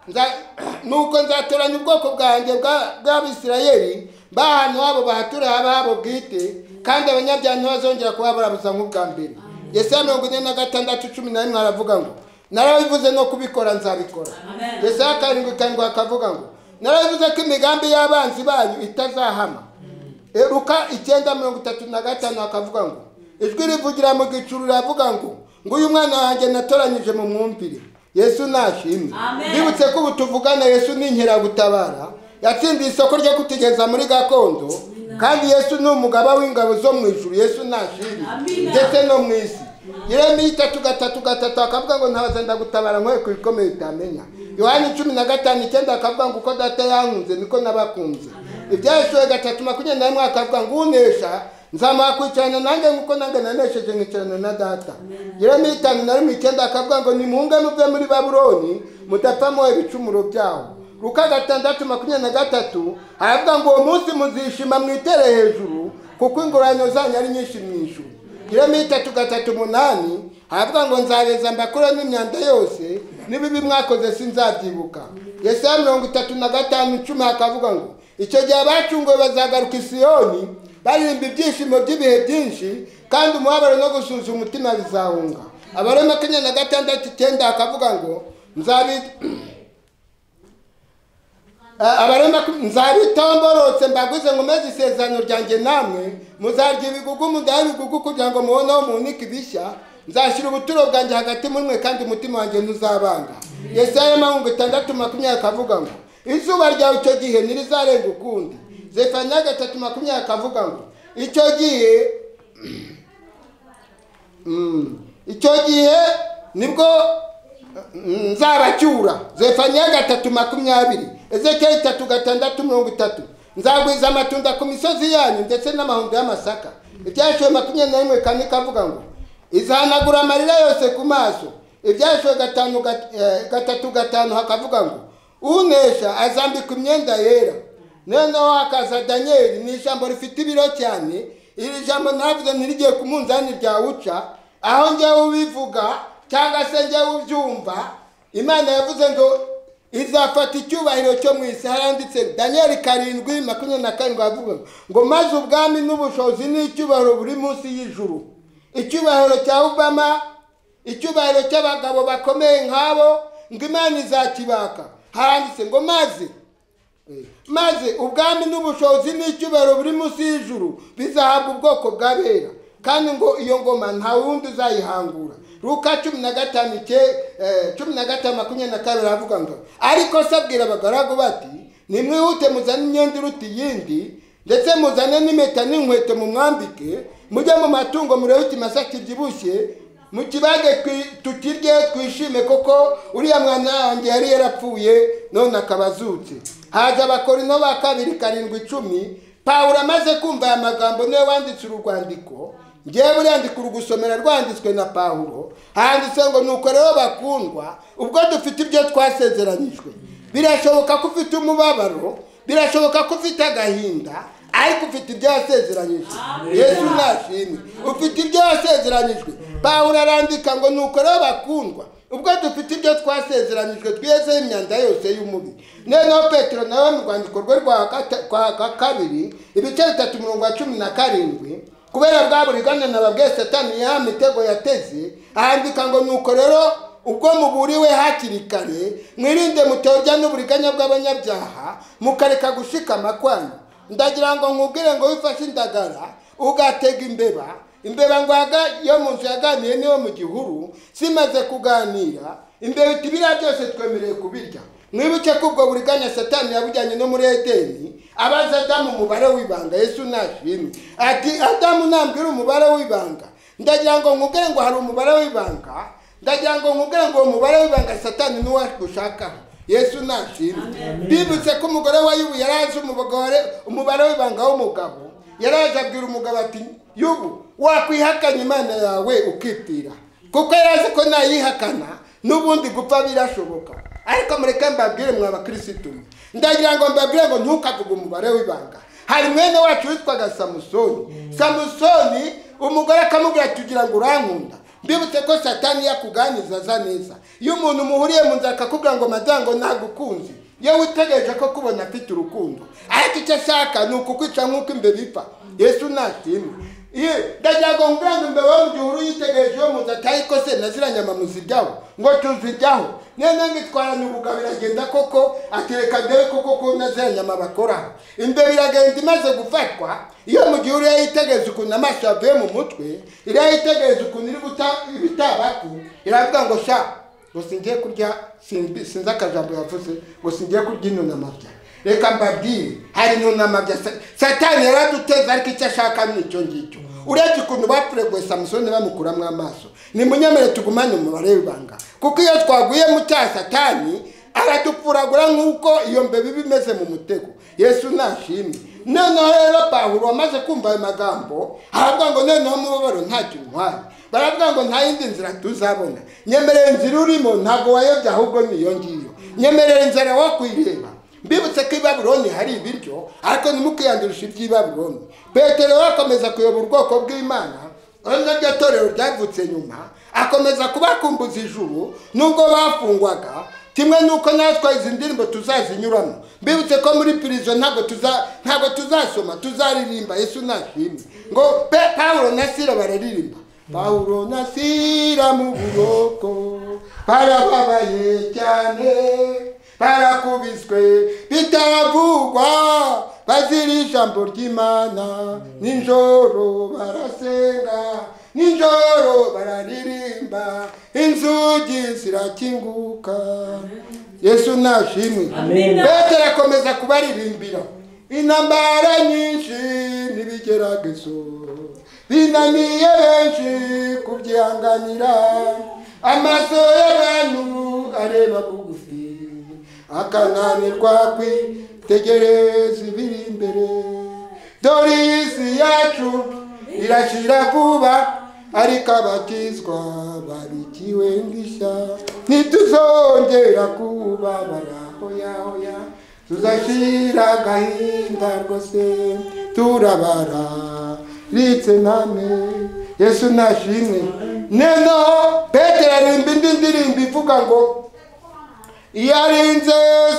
Nza- nuko nzatoranya ubwoko bwanjye bwa- bw'abisirayeli bahantu habo bahature haba habo bwite kandi abanyabyaha ntibazongera kuba barabuza nk'ubwa mbere yesaya mirongo ine na gatandatu cumi na rimwe aravuga ngo narabivuze no kubikora nzabikora yesaya karindwi karindwi akavuga ngo narabivuze ko imigambi y'abanzi banyu itazahama Luka icyenda mirongo itatu na gatanu akavuga ngo ijwi rivugira mu gicuru riravuga ngo nguyu mwana wanjye natoranyije mu mwumvire yesu nashimwe mbibutse ko ubu tuvugana yesu ni inkeragutabara yatsindiye isoko ryo kutigeza muri gakondo kandi yesu ni umugaba w'ingabo zo mu ijuru yesu nashimwe ndetse no mu isi Yeremiya itatu gatatu gatatu akavuga ngo ntabaza ndagutabara nkwe ku bikomeye utamenya yohani cumi na gatanu icyenda akavuga ngo uko data yankunze niko nabakunze ibyaheshuwe gatatu makumyabiri na rimwe akavuga ngo unesha nzamuha kwicarana nanjye nk'uko nanjye nanesheje nkicarana na data Yeremiya itanu na rimwe icyenda akavuga ngo nimuhunge muve muri babuloni mudapfa mwoye ibicumuro byawo luka gatandatu makumyabiri na gatatu aravuga ngo uwo munsi muzishima mwitere hejuru kuko ingororano zanyu ari nyinshi mu ijuru Yeremiya itatu gatatu umunani aravuga ngo nzareza mbakuremo imyanda yose n'ibibi mwakoze sinzabyibuka yesaya mirongo itatu na gatanu icumi hakavuga ngo icyo gihe abacunguwe bazagaruka i siyoni baririmba ibyishimo by'ibihe byinshi kandi umubabaro no gusuza umutima bizahunga abari makumyabiri na gatandatu icyenda hakavuga ngo nzabi abarema nzabitaho mborotse mbaguze nkomeze isezerano ryanjye namwe muzarya ibigugu mudahe ibigugu kugira ngo mubone aho muhunika ibishya nzashyira ubuturo bwanjye hagati mwe kandi umutima wanjye ntuzabanga yesaya mirongo itandatu makumyabiri akavuga ngo izuba ryawe icyo gihe ntirizarenga ukundi zefaniya gatatu makumyabiri akavuga ngo icyo gihe Mm. icyo gihe nibwo mm, nzabacyura zefaniya gatatu makumyabiri ezekiyeli itatu gatandatu mirongo itatu nzagwiza amatunda ku misozi yanyu ndetse n'amahundo y'amasaka ibyashiwe makumyabiri na rimwe kane kavuga ngo izahanagura amarira yose ku maso ibyashiwe gatanu gat- eh, gatatu gatanu hakavuga ngo unesha azambika imyenda yera noneho hakaza daniyeli ni ijambo rifite ibiro cyane iri jambo ntavuze ntirigiye ku munzani ryawuca aho njyewe ubivuga cyangwa se njyewe ubyumva imana yavuze ngo izafata icyubahiro cyo mu isi haranditse daniyeli karindwi makumyabiri na karindwi havuga ngo maze ubwami n'ubushobozi n'icyubahiro buri munsi y'ijuru icyubahiro cya obama icyubahiro cy'abagabo bakomeye nk'abo ngo imana izakibaka haranditse ngo maze maze ubwami n'ubushobozi n'icyubahiro buri munsi y'ijuru bizahabwa ubwoko bw'abera kandi ngo iyo ngoma nta wundi uzayihangura ruka cumi na gatanu ike- eh, cumi na gatanu makumyabiri na kabiri aravuga ngo ariko se abwira abagaragu bati nimwihute muzane imyenda iruta iyindi ndetse muzane n'impeta n'inkweto mumwambike mujye mu matungo murebe ikimasa kibyibushye mu kibage twi- tukirye twishime kuko uriya mwana wanjye yari yarapfuye none akaba azutse haza abakorino ba kabiri karindwi icumi pawulo amaze kumva aya magambo niwe wanditse uru rwandiko ngewe buriya ndi kurugusomera rwanditswe na pawulo handitse ngo nuko rero bakundwa ubwo dufite ibyo twasezeranyijwe birashoboka ko ufite umubabaro birashoboka ko ufite agahinda ariko ufite ibyo wasezeranyijwe yesu nashimwe ufite ibyo wasezeranyijwe pawulo arandika ngo nuko rero bakundwa ubwo dufite ibyo twasezeranyijwe twiyezeho imyanda yose y'umubiri noneho petero nawe mu rwandiko rwe rwa gata- kwa- kwa kabiri ibice bitatu umurongo wa cumi na karindwi kubera bwa buriganya nababwiye satani ya mitego yateze ahandika ngo nuko rero ubwo muburiwe hakiri kare mwirinde mutorya n'uburiganya bw'abanyabyaha mukareka gushikama kwanyu ndagira ngo nkubwire ngo wifashe indagara ugatega imbeba imbeba ngo yaga- yo mu nzu yaganiye niyo mu gihuru simaze kuganira imbeba iti biriya byose twemerewe kubirya mwibuke ko ubwo buriganya satani yabujyanye no muri edeni abaza adamu umubare w'ibanga yesu nashimwe ati adamu nambwira umubare w'ibanga ndagira ngo nkubwire ngo hari umubare w'ibanga ndagira ngo nkubwire ngo uwo mubare w'ibanga satani niwo gushakaho yesu ntatsinda bibutse ko umugore wa yubu yari azi umugore umubare w'ibanga w'umugabo yari aje abwira umugabo ati yubu wakwihakanya imana yawe ukitira kuko yari azi ko nayihakana n'ubundi gupfa birashoboka ariko mureke mbabwire mwa bakirisitu mwe ndagira ngo mbabwire ngo ntukavuge umubare w'ibanga hari mwene wacu witwaga samusoni samusoni umugore akamubwira ati ugira ngo urankunda mbibutse ko satani yakuganyiza aza neza iyo umuntu muhuriye mu nzira akakubwira ngo madamu ntagukunze iyo witegereje ko kubona afite urukundo ariko icyo ashaka ni ukukwica nk'uko imbeba ipfa yesu ntatimwe Ye, ndagira ngo nkubwire ngo imbeba yo mu gihe uhuru yitegereje iyo mu nzu atayi kose na ziriya nyama muzijyaho ngo tuzijyaho nene ngitwarana ubugabo iragenda koko atereka ndebe koko ko na ziriya nyama bakoraho imbeba iragenda imaze gufatwa iyo mu gihe uriya yitegereza ukuntu amaso yavuye mu mutwe iriya yitegereza ukuntu iri guta ibitabatu iravuga ngo sha ngo singiye kurya simbi- sinzi akajambo yavuze ngo singiye kurya intunamabya reka mbabwire hari intunamabya Sa- satani yaraduteza ariko icyo ashaka ni icyo ngicyo urebye ukuntu bapureguye samusoni bamukuramo amaso nimunyemere tugumane umubare w'ibanga kuko iyo twaguye mu cya satani aradupfuragura nk'uko iyo mbeba iba imeze mu mutego yesu nashimwe noneho rero pawulo wamaze kumva ayo magambo aravuga ngo noneho umubabaro ntacyo untwaye baravuga ngo nta yindi nzira tuzabona nyemerera inzira urimo ntabwo wayobya ahubwo niyo ngiyo nyemerera inzira wo kuyireba mbibutse ko i babuloni hari ibiryo ariko ntimukiyandurishe iby'i babuloni petero akomeza kuyobora ubwoko bw'imana urabona ryo torero ryavutse nyuma akomeza kubakumbuza ijuru nubwo bafungwaga kimwe nuko natwe izi ndirimbo tuzazinyuramo mbibutse ko muri pirizo ntabwo tuza ntabwo tuzasoma tuzaririmba yesu nashimwe ngo pe pawulo na sira bararirimba pawulo na sira mu buroko barababaye cyane barakubiswe bitaravugwa bazira ijambo ry'imana ninjoro barasenga ninjoro bararirimba inzugi zirakinguka yesu nashimwe petero akomeza kubaririmbira intambara nyinshi n'ibigeragezo binaniye benshi kubyihanganira amaso y'abantu areba bugufi akananirwa kwitegereza ibiri imbere dore iyi si yacu irashira vuba ariko abakizwa babikiwe indishya ntituzongera kubabara hoyahoya tuzashira agahinda rwose turabara ritse namwe yesu nashimwe noneho petero arimba indi ndirimbo ivuga ngo iyo arinze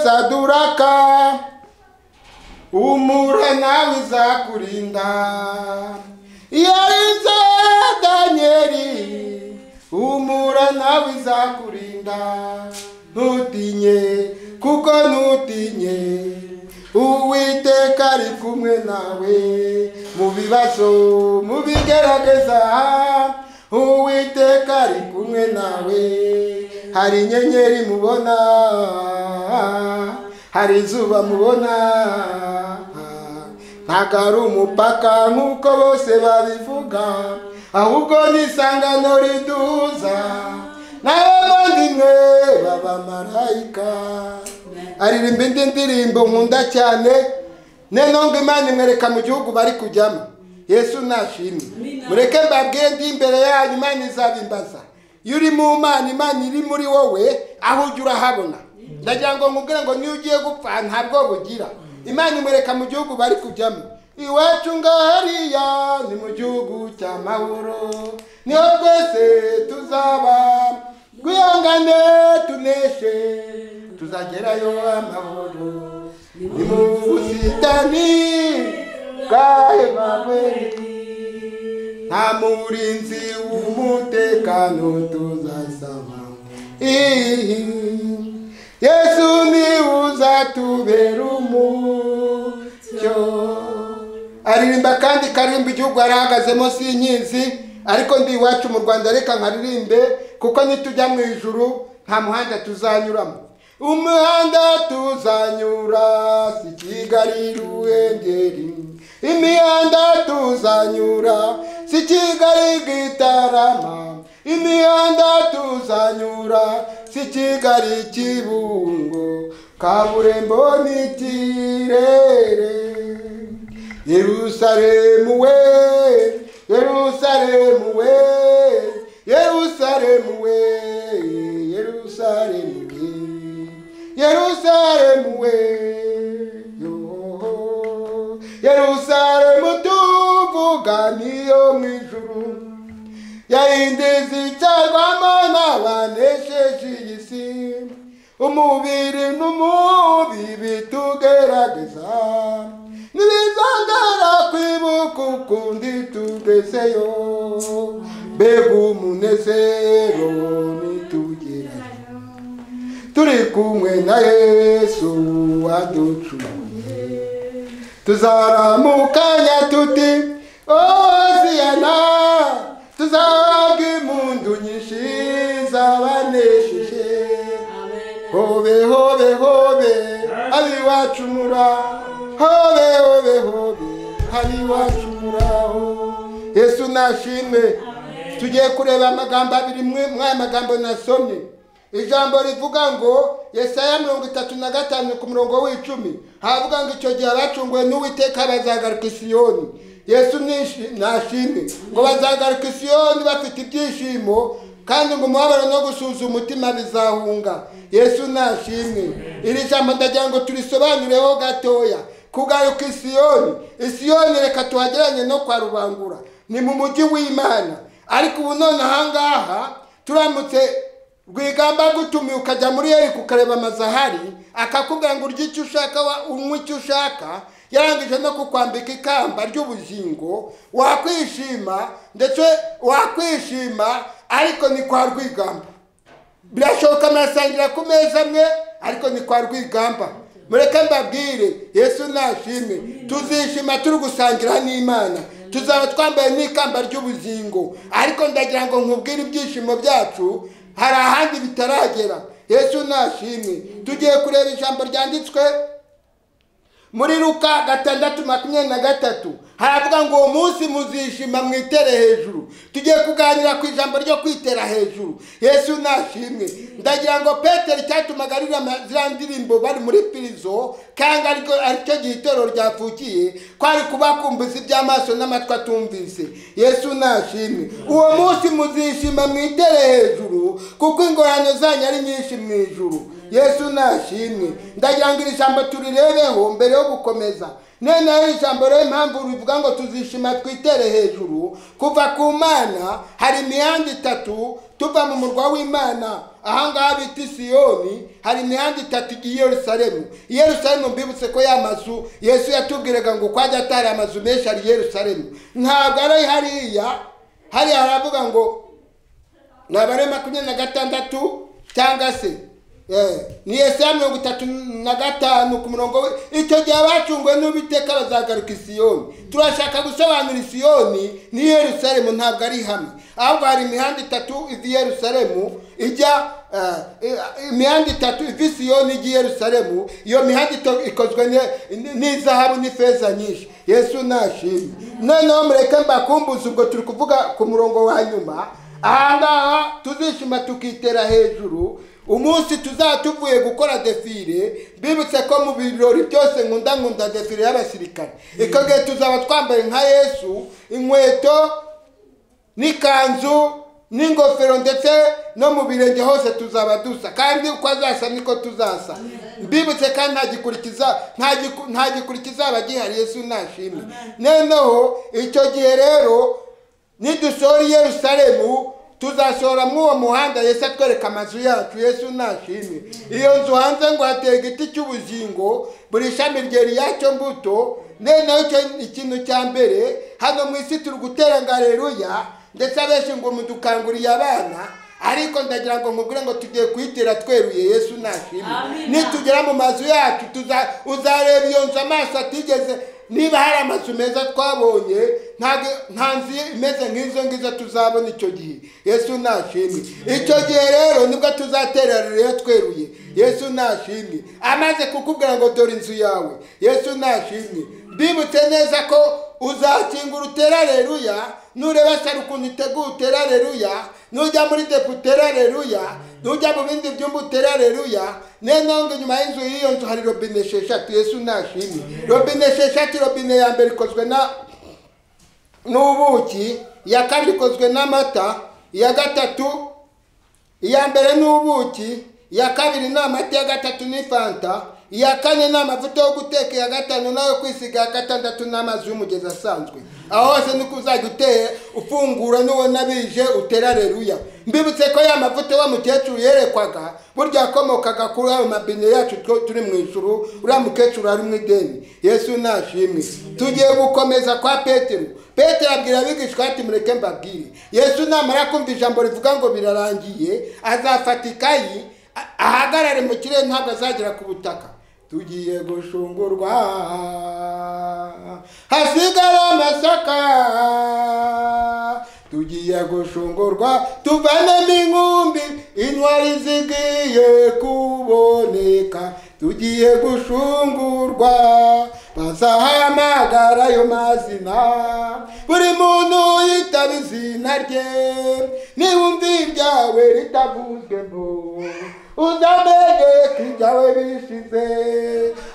saduraka umura nawe izakurinda yarinze danyeli umura nawe izakurinda ntutinye kuko ntutinye uwiteka ari kumwe nawe mu bibazo mu bigerageza uwiteka ari kumwe nawe hari inyenyeri mubona hari izuba mubona ntabwo ari umupaka nk'uko bose babivuga ahubwo ni isangano riduza n'abavandimwe b'abamarayika aririmba indi ndirimbo nkunda cyane noneho ngo imana imwereka mu gihugu bari kujyamo yesu nashimwe mureke mbabwire ndi imbere yanyu imana izabimbaza iyo uri mu mana imana iri muri wowe aho ujya urahabona ndagira ngo nkubwire ngo niyo ugiye gupfa ntabwo bugira imana imureka mu gihugu bari kujyamo iwacu ngahariya ni mu gihugu cya mahoro niho twese tuzaba twihangane tuneshe tuzagerayo amahoro ni mu busitani bwa emaweri nta murinzi w'umutekano tuzasaba ihi yesu niwe uzatubera umucyo aririmba kandi karirimba igihugu arahagaze munsi y'inkinzi ariko ndi iwacu mu rwanda reka nkaririmbe kuko nitujya mu ijuru nta muhanda tuzanyuramo umuhanda tuzanyura si kigali ruhengeri imihanda tuzanyura si kigali gitarama imihanda tuzanyura si kigali kibungo kaburimbo ni kirere yerusalemu we yerusalemu we yerusalemu we yerusalemu we yerusalemu we yohoho. yerusalemu tuvuga niyo mu ijuru yahindeze icyagarwamo n'abanesheje iyi si umubiri n'umubi bitugerageza ntibizongera kwibuka ukundi tugezeyo mbega umunezero nitugera turi kumwe na yesu waducunguye tuzaramukanya tuti oziyana tuzahabwa impundu nyinshi zabanesheje Hobe hobe hobe ari iwacu mura hobe hobe hobe ari iwacu muraho Yesu nashimwe tugiye kureba amagambo abiri mwe muri aya magambo nasomye ijambo rivuga ngo yesaya mirongo itatu na gatanu ku murongo w'icumi havuga ngo icyo gihe abacunguwe n'uwiteka bazagaruka i siyoni yesu nishi- nashimwe ngo bazagaruka i siyoni bafite ibyishimo kandi ngo umubabaro no gusuza umutima bizahunga yesu nashimwe iri jambo ndagira ngo turisobanureho gatoya kugaruka isiyoni isiyoni reka tuhageranye no kwa rubangura ni mu mujyi w'imana ariko ubu none ahangaha turamutse rwigamba gutumiye ukajya muri yeri kukareba amazu ahari akakubwira ngo urye icyo ushaka wa- unywe icyo ushaka yarangije no kukwambika ikamba ry'ubugingo wakwishima ndetse wakwishima ariko ni kwa rwigamba birashoboka murasangira ku meza amwe ariko ni kwa rwigamba mureke mbabwire yesu nashimwe tuzishima turi gusangira n'imana tuzaba twambaye n'ikamba ry'ubugingo ariko ndagira ngo nkubwire ibyishimo byacu hari ahandi bitaragera yesu nashimwe tugiye kureba ijambo ryanditswe muri luka gatandatu makumyabiri na gatatu haravuga ngo uwo munsi muzishima mwitere hejuru tugiye kuganira ku ijambo ryo kwitera hejuru yesu nashimwe ndagira ngo petero icyatumaga aririmba ziriya ndirimbo bari muri pirizo kandi ariko aricyo gihe itorero ryavukiye kwari kubakumbuza iby'amaso n'amatwi atumvise yesu nashimwe uwo munsi muzishima mwitere hejuru kuko ingorane zanyu ari nyinshi mu ijuru yesu nashimwe ndagira ngo iri jambo turirebeho mbere yo gukomeza noneho iri jambo rero impamvu rivuga ngo tuzishima twitere hejuru kuva ku mana hari imihanda itatu tuva mu murwa w'imana ahangaha bita isiyoni hari imihanda itatu igiye i yerusalemu i yerusalemu mbibutse ko ya mazu yesu yatubwiraga ngo kwajya atari amazu menshi ari i yerusalemu ntabwo ari hariya hariya haravuga ngo ni abare makumyabiri na gatandatu cyangwa se eh, ni yesaya mirongo itatu na gatanu ku murongo we icyo gihe abacunguwe n'ubiteka bazagaruka isiyoni turashaka gusobanura isiyoni ni yerusalemu ntabwo ari hamwe ahubwo hari imihanda itatu iva i yerusalemu ijya eh, eh, imihanda itatu iva i siyoni ijya i yerusalemu iyo mihanda ito- ikozwe ne- ni- n'izahabu n'ifeza nyinshi yesu nashimwe noneho mureke mbakumbuze ubwo turi kuvuga ku murongo wa nyuma ahangaha tuzishima tukitera hejuru umunsi tuzaba tuvuye gukora defile bibutse ko mu birori byose nkunda nkunda defile y'abasirikare icyo gihe tuzaba twambaye nka yesu inkweto n'ikanzu n'ingofero ndetse no mu birenge hose tuzaba dusa kandi uko azasa niko tuzasa mbibutse kandi nta gikurikiza nta giku- nta gikurikiza aba gihari yesu nashimwe noneho icyo gihe rero nidushora i yerusalemu tuzashora muri uwo muhanda yesu atwereka amazu yacu yesu nashimwe iyo nzu hanze ngo hateye igiti cy'ubugingo buri shami ryeri yacyo mbuto noneho icyo ni ikintu cya mbere hano mu isi turi gutera ngo aleluya ndetse abenshi ngo mudukanguriye abana ariko ndagira ngo mubwire ngo tugiye kuyitera tweruye yesu nashimwe nitugera mu mazu yacu tuza uzareba iyo nzu amaso atigeze niba hari amazu meza twabonye ntabwo nta nzu imeze nk'izo ngizo tuzabona icyo gihe yesu nashimwe icyo gihe rero nibwo tuzaterera rero tweruye yesu nashimwe amaze kukubwira ngo dore inzu yawe yesu nashimwe mbibutse neza ko uzakinga urutere areruya nureba sara ukuntu iteguye utere areruya nujya muri depo utere areruya nujya mu bindi byumba utere areruya niyo mpamvu inyuma y'inzu y'iyo nzu hari robine esheshatu yesu ntashimye robine esheshatu robine ya mbere ikozwe na n'ubuki iya kabiri ikozwe n'amata iya gatatu iya mbere ni ubuki iya kabiri ni amata iya gatatu ni fanta iya kane ni amavuta yo guteka iya gatanu nayo kwisiga iya gatandatu ni amazi y'umugezi asanzwe aho hose nuko uzajya uteye ufungura nubona bije utera areruya mbibutse ko ya mavuta wa mukecuru yerekwaga burya yakomokaga kuri ayo mabine yacu two turi mu ijuru uriya mukecuru ari mu ideni yesu nashimwe tugiye gukomeza kwa petero petero abwira abigishwa ati mureke mbabwire yesu namara kumva ijambo rivuga ngo birarangiye azafata ikayi a- ahagarare mu kirere ntabwo azagera ku butaka tugiye gushungurwa hasigara amasaka tugiye gushungurwa tuvanemo inkumbi intwari zigiye kuboneka tugiye gushungurwa bazahamagara ayo mazina buri muntu yitaba izina rye niwumva ibyawe ritavuzwe ngo uzamenye ko ibyawe bishize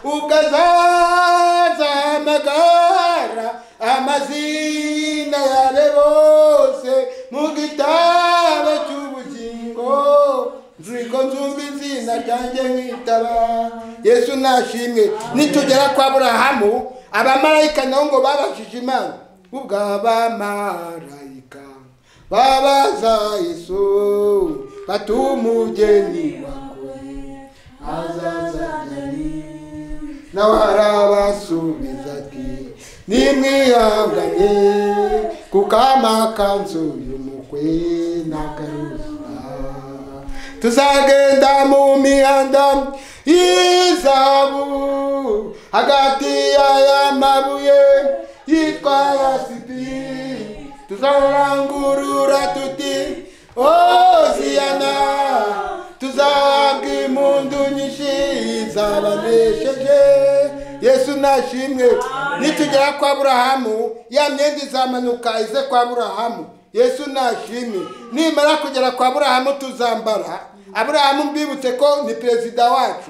ubwo azaza amagara amazina yare bose mu gitabo cy'ubugingo nziko nzumva izina ryanjye nkitaba yesu nashimwe nitugera kwa burahamu abamarayika nabo ngo babashije imana ubw'abamarayika babaza yesu batumugeni wawe azazanani nawe arabasubiza ati nimwihangane kuko amakanzu y'umukwe n'akarusa tuzagenda mu mihanda y'izabu hagati y'aya mabuye yitwa yasipiri tuzarangurura tuti oziyana tuzahabwa impundu nyinshi zabanesheje yesu nashimwe nitugera kwa burahamu ya myenda izamanuka ize kwa burahamu yesu nashimwe nimara kugera kwa burahamu tuzambara aburahamu mbibutse ko ni perezida wacu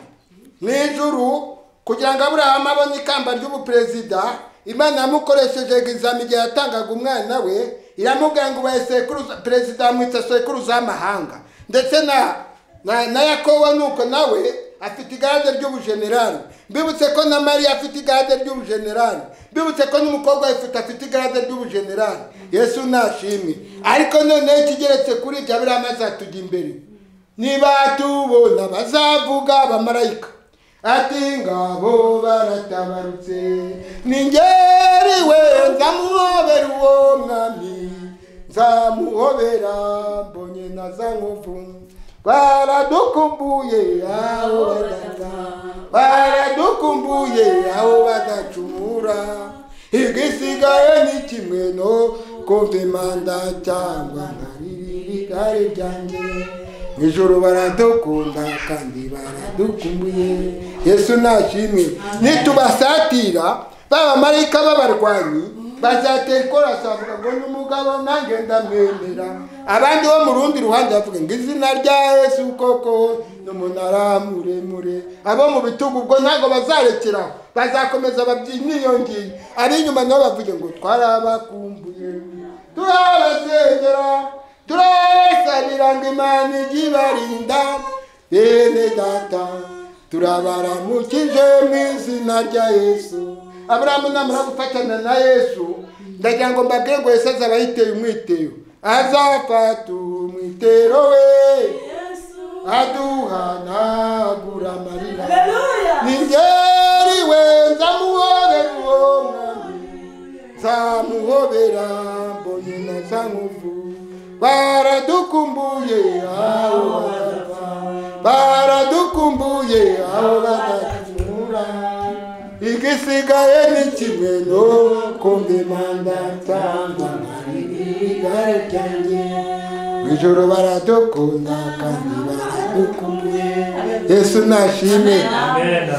mu ijuru kugira ngo aburahamu abone ikamba ry'ubuperezida imana yamukoresheje egizami igihe yatangaga umwana we iramubwira ngo ubaye sekuruza perezida amwita sekuruza w'amahanga ndetse na na, na yakobo nuko nawe afite igare ry'ubujenerali mbibutse ko na mariya afite igare ry'ubujenerali mbibutse ko n'umukobwa wifite afite igare ry'ubujenerali yesu nashimwe ariko noneho ikigeretse kuri ibyo abiriya amaze atujya imbere niba tubona bazavuga abamarayika ati ngabo baratabarutse ningeriwe nzamuhobera uwo mwami nzamuhobera mbonye na za nkovu baradukumbuye aho badata baradukumbuye aho badacumura igisigaye ni kimwe no kumva imanda cyangwa nka ririri igare ryanjye ijoro baradukunda kandi baradukumbuye yesu nashimwe nitubasatira b'abamarayika b'abarwanyi bazatera ikorasi bavuga ngo ni umugabo nanjye ndamwemera abandi bo mu rundi ruhande bavuga ngo izina rya yesu koko ni umunara muremure abo mu bitugu ubwo ntabwo bazarekeraho bazakomeza babyina iyo ngiyo ab'inyuma nabo bavuge ngo twarabakumbuye turabasengera turabasabira ngo imana ijye ibarinda bene data turabaramukije mu izina rya yesu aburahamu namara gufatana na yesu ndagira ngo mbabwire ngo yesu azaba yiteye umwitero azafata umwitero we aduhanagura amarira ningeriwe nzamuhorera uwo mwami nzamuhobera mbonye na za nkovu baradukumbuye aho badapfa baradukumbuye aho badacumura igisigaye ni kimwe no kumva imanda cyangwa igare ryanjye mu ijoro baradukunda kandi baradukumbuye yesu nashimwe Amen.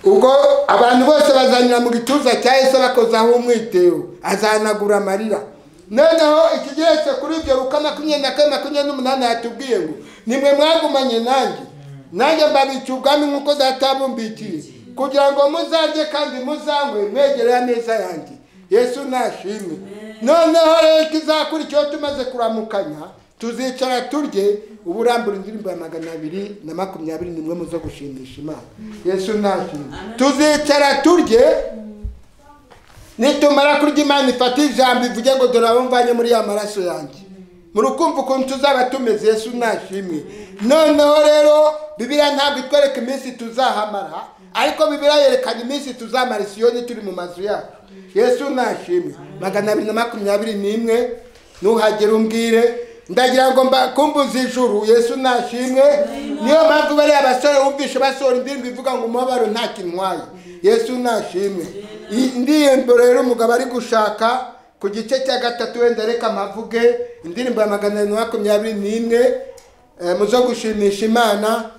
ubwo abantu bose bazanyura mu gituza cya yesu bakozaho umwitero azahanagura amarira noneho iki gihetse kuri ibyo ruka makumyabiri na kane makumyabiri n'umunani yatubwiye ngo nimwe mwagumanye nanjye nanjye mbabica ubwami nk'uko databumbikiye kugira ngo muzarye kandi muzanywe mwegereye ameza yanjye yesu nashimwe noneho rero ikizakurikiyeho tumaze kuramukanya tuzicara turye uburambura indirimbo ya magana abiri na makumyabiri n'imwe mu zo gushimisha imana yesu nashimwe tuzicara turye nitumara kurya imana ifata ijambo ivuge ngo dore abo mvanye muri ya maraso yanjye murukumva ukuntu tuzaba tumeze yesu nashimwe noneho rero bibiliya ntabwo itwereka iminsi tuzahamara ariko bibiliya yerekana iminsi tuzamara isiyoni turi mu mazu yacu yesu nashimwe magana abiri na makumyabiri n'imwe nuhagera umbwire ndagira ngo mbakumbuze ijuru yesu nashimwe niyo mpamvu bariya basore wumvishe basohora indirimbo ivuga ngo umubabaro nta kintwaye yesu nashimwe iyi ndirimbo rero umugabo ari gushaka ku gice cya gatatu wenda reka amavuge indirimbo ya magana abiri na makumyabiri n'imwe eh, mu zo gushimisha imana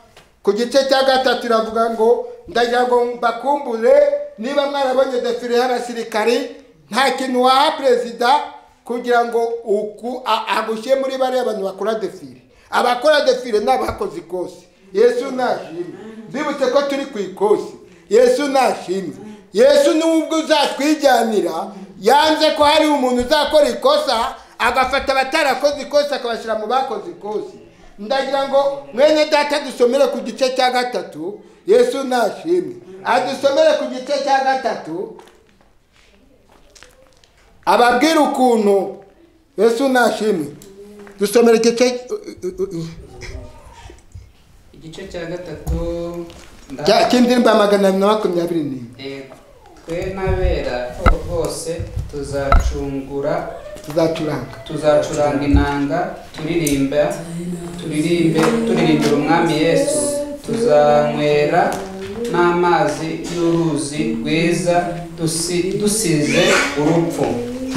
ku gice cya gatatu iravuga ngo ndagira ngo mbakumbure niba mwarabonye defile y'abasirikari nta kintu waha perezida kugira ngo uku a- agushyire muri bariya bantu bakora defile abakora defile ni abakoze ikosi yesu nashimwe mbibutse ko turi ku ikosi yesu nashimwe yesu nubwo uzatwijyanira yanze ko hari umuntu uzakora ikosa agafata abatarakoze ikosa akabashyira mu bakoze ikosi ndagira ngo mwene data dusomere ku gice cya gatatu yesu nashimwe adusomere ku gice cya gatatu ababwire ukuntu yesu nashimwe dusomere igice igice cya gatatu nda- cya- cy'indirimbo ya magana abiri na makumyabiri n'imwe Eh, twe n'abera ho- bose tuzacungura tuzacuranga tuzacuranga inanga turirimba turirimbe turirimbira umwami yesu tuzanywera n'amazi y'uruzi rwiza dusi- dusize urupfu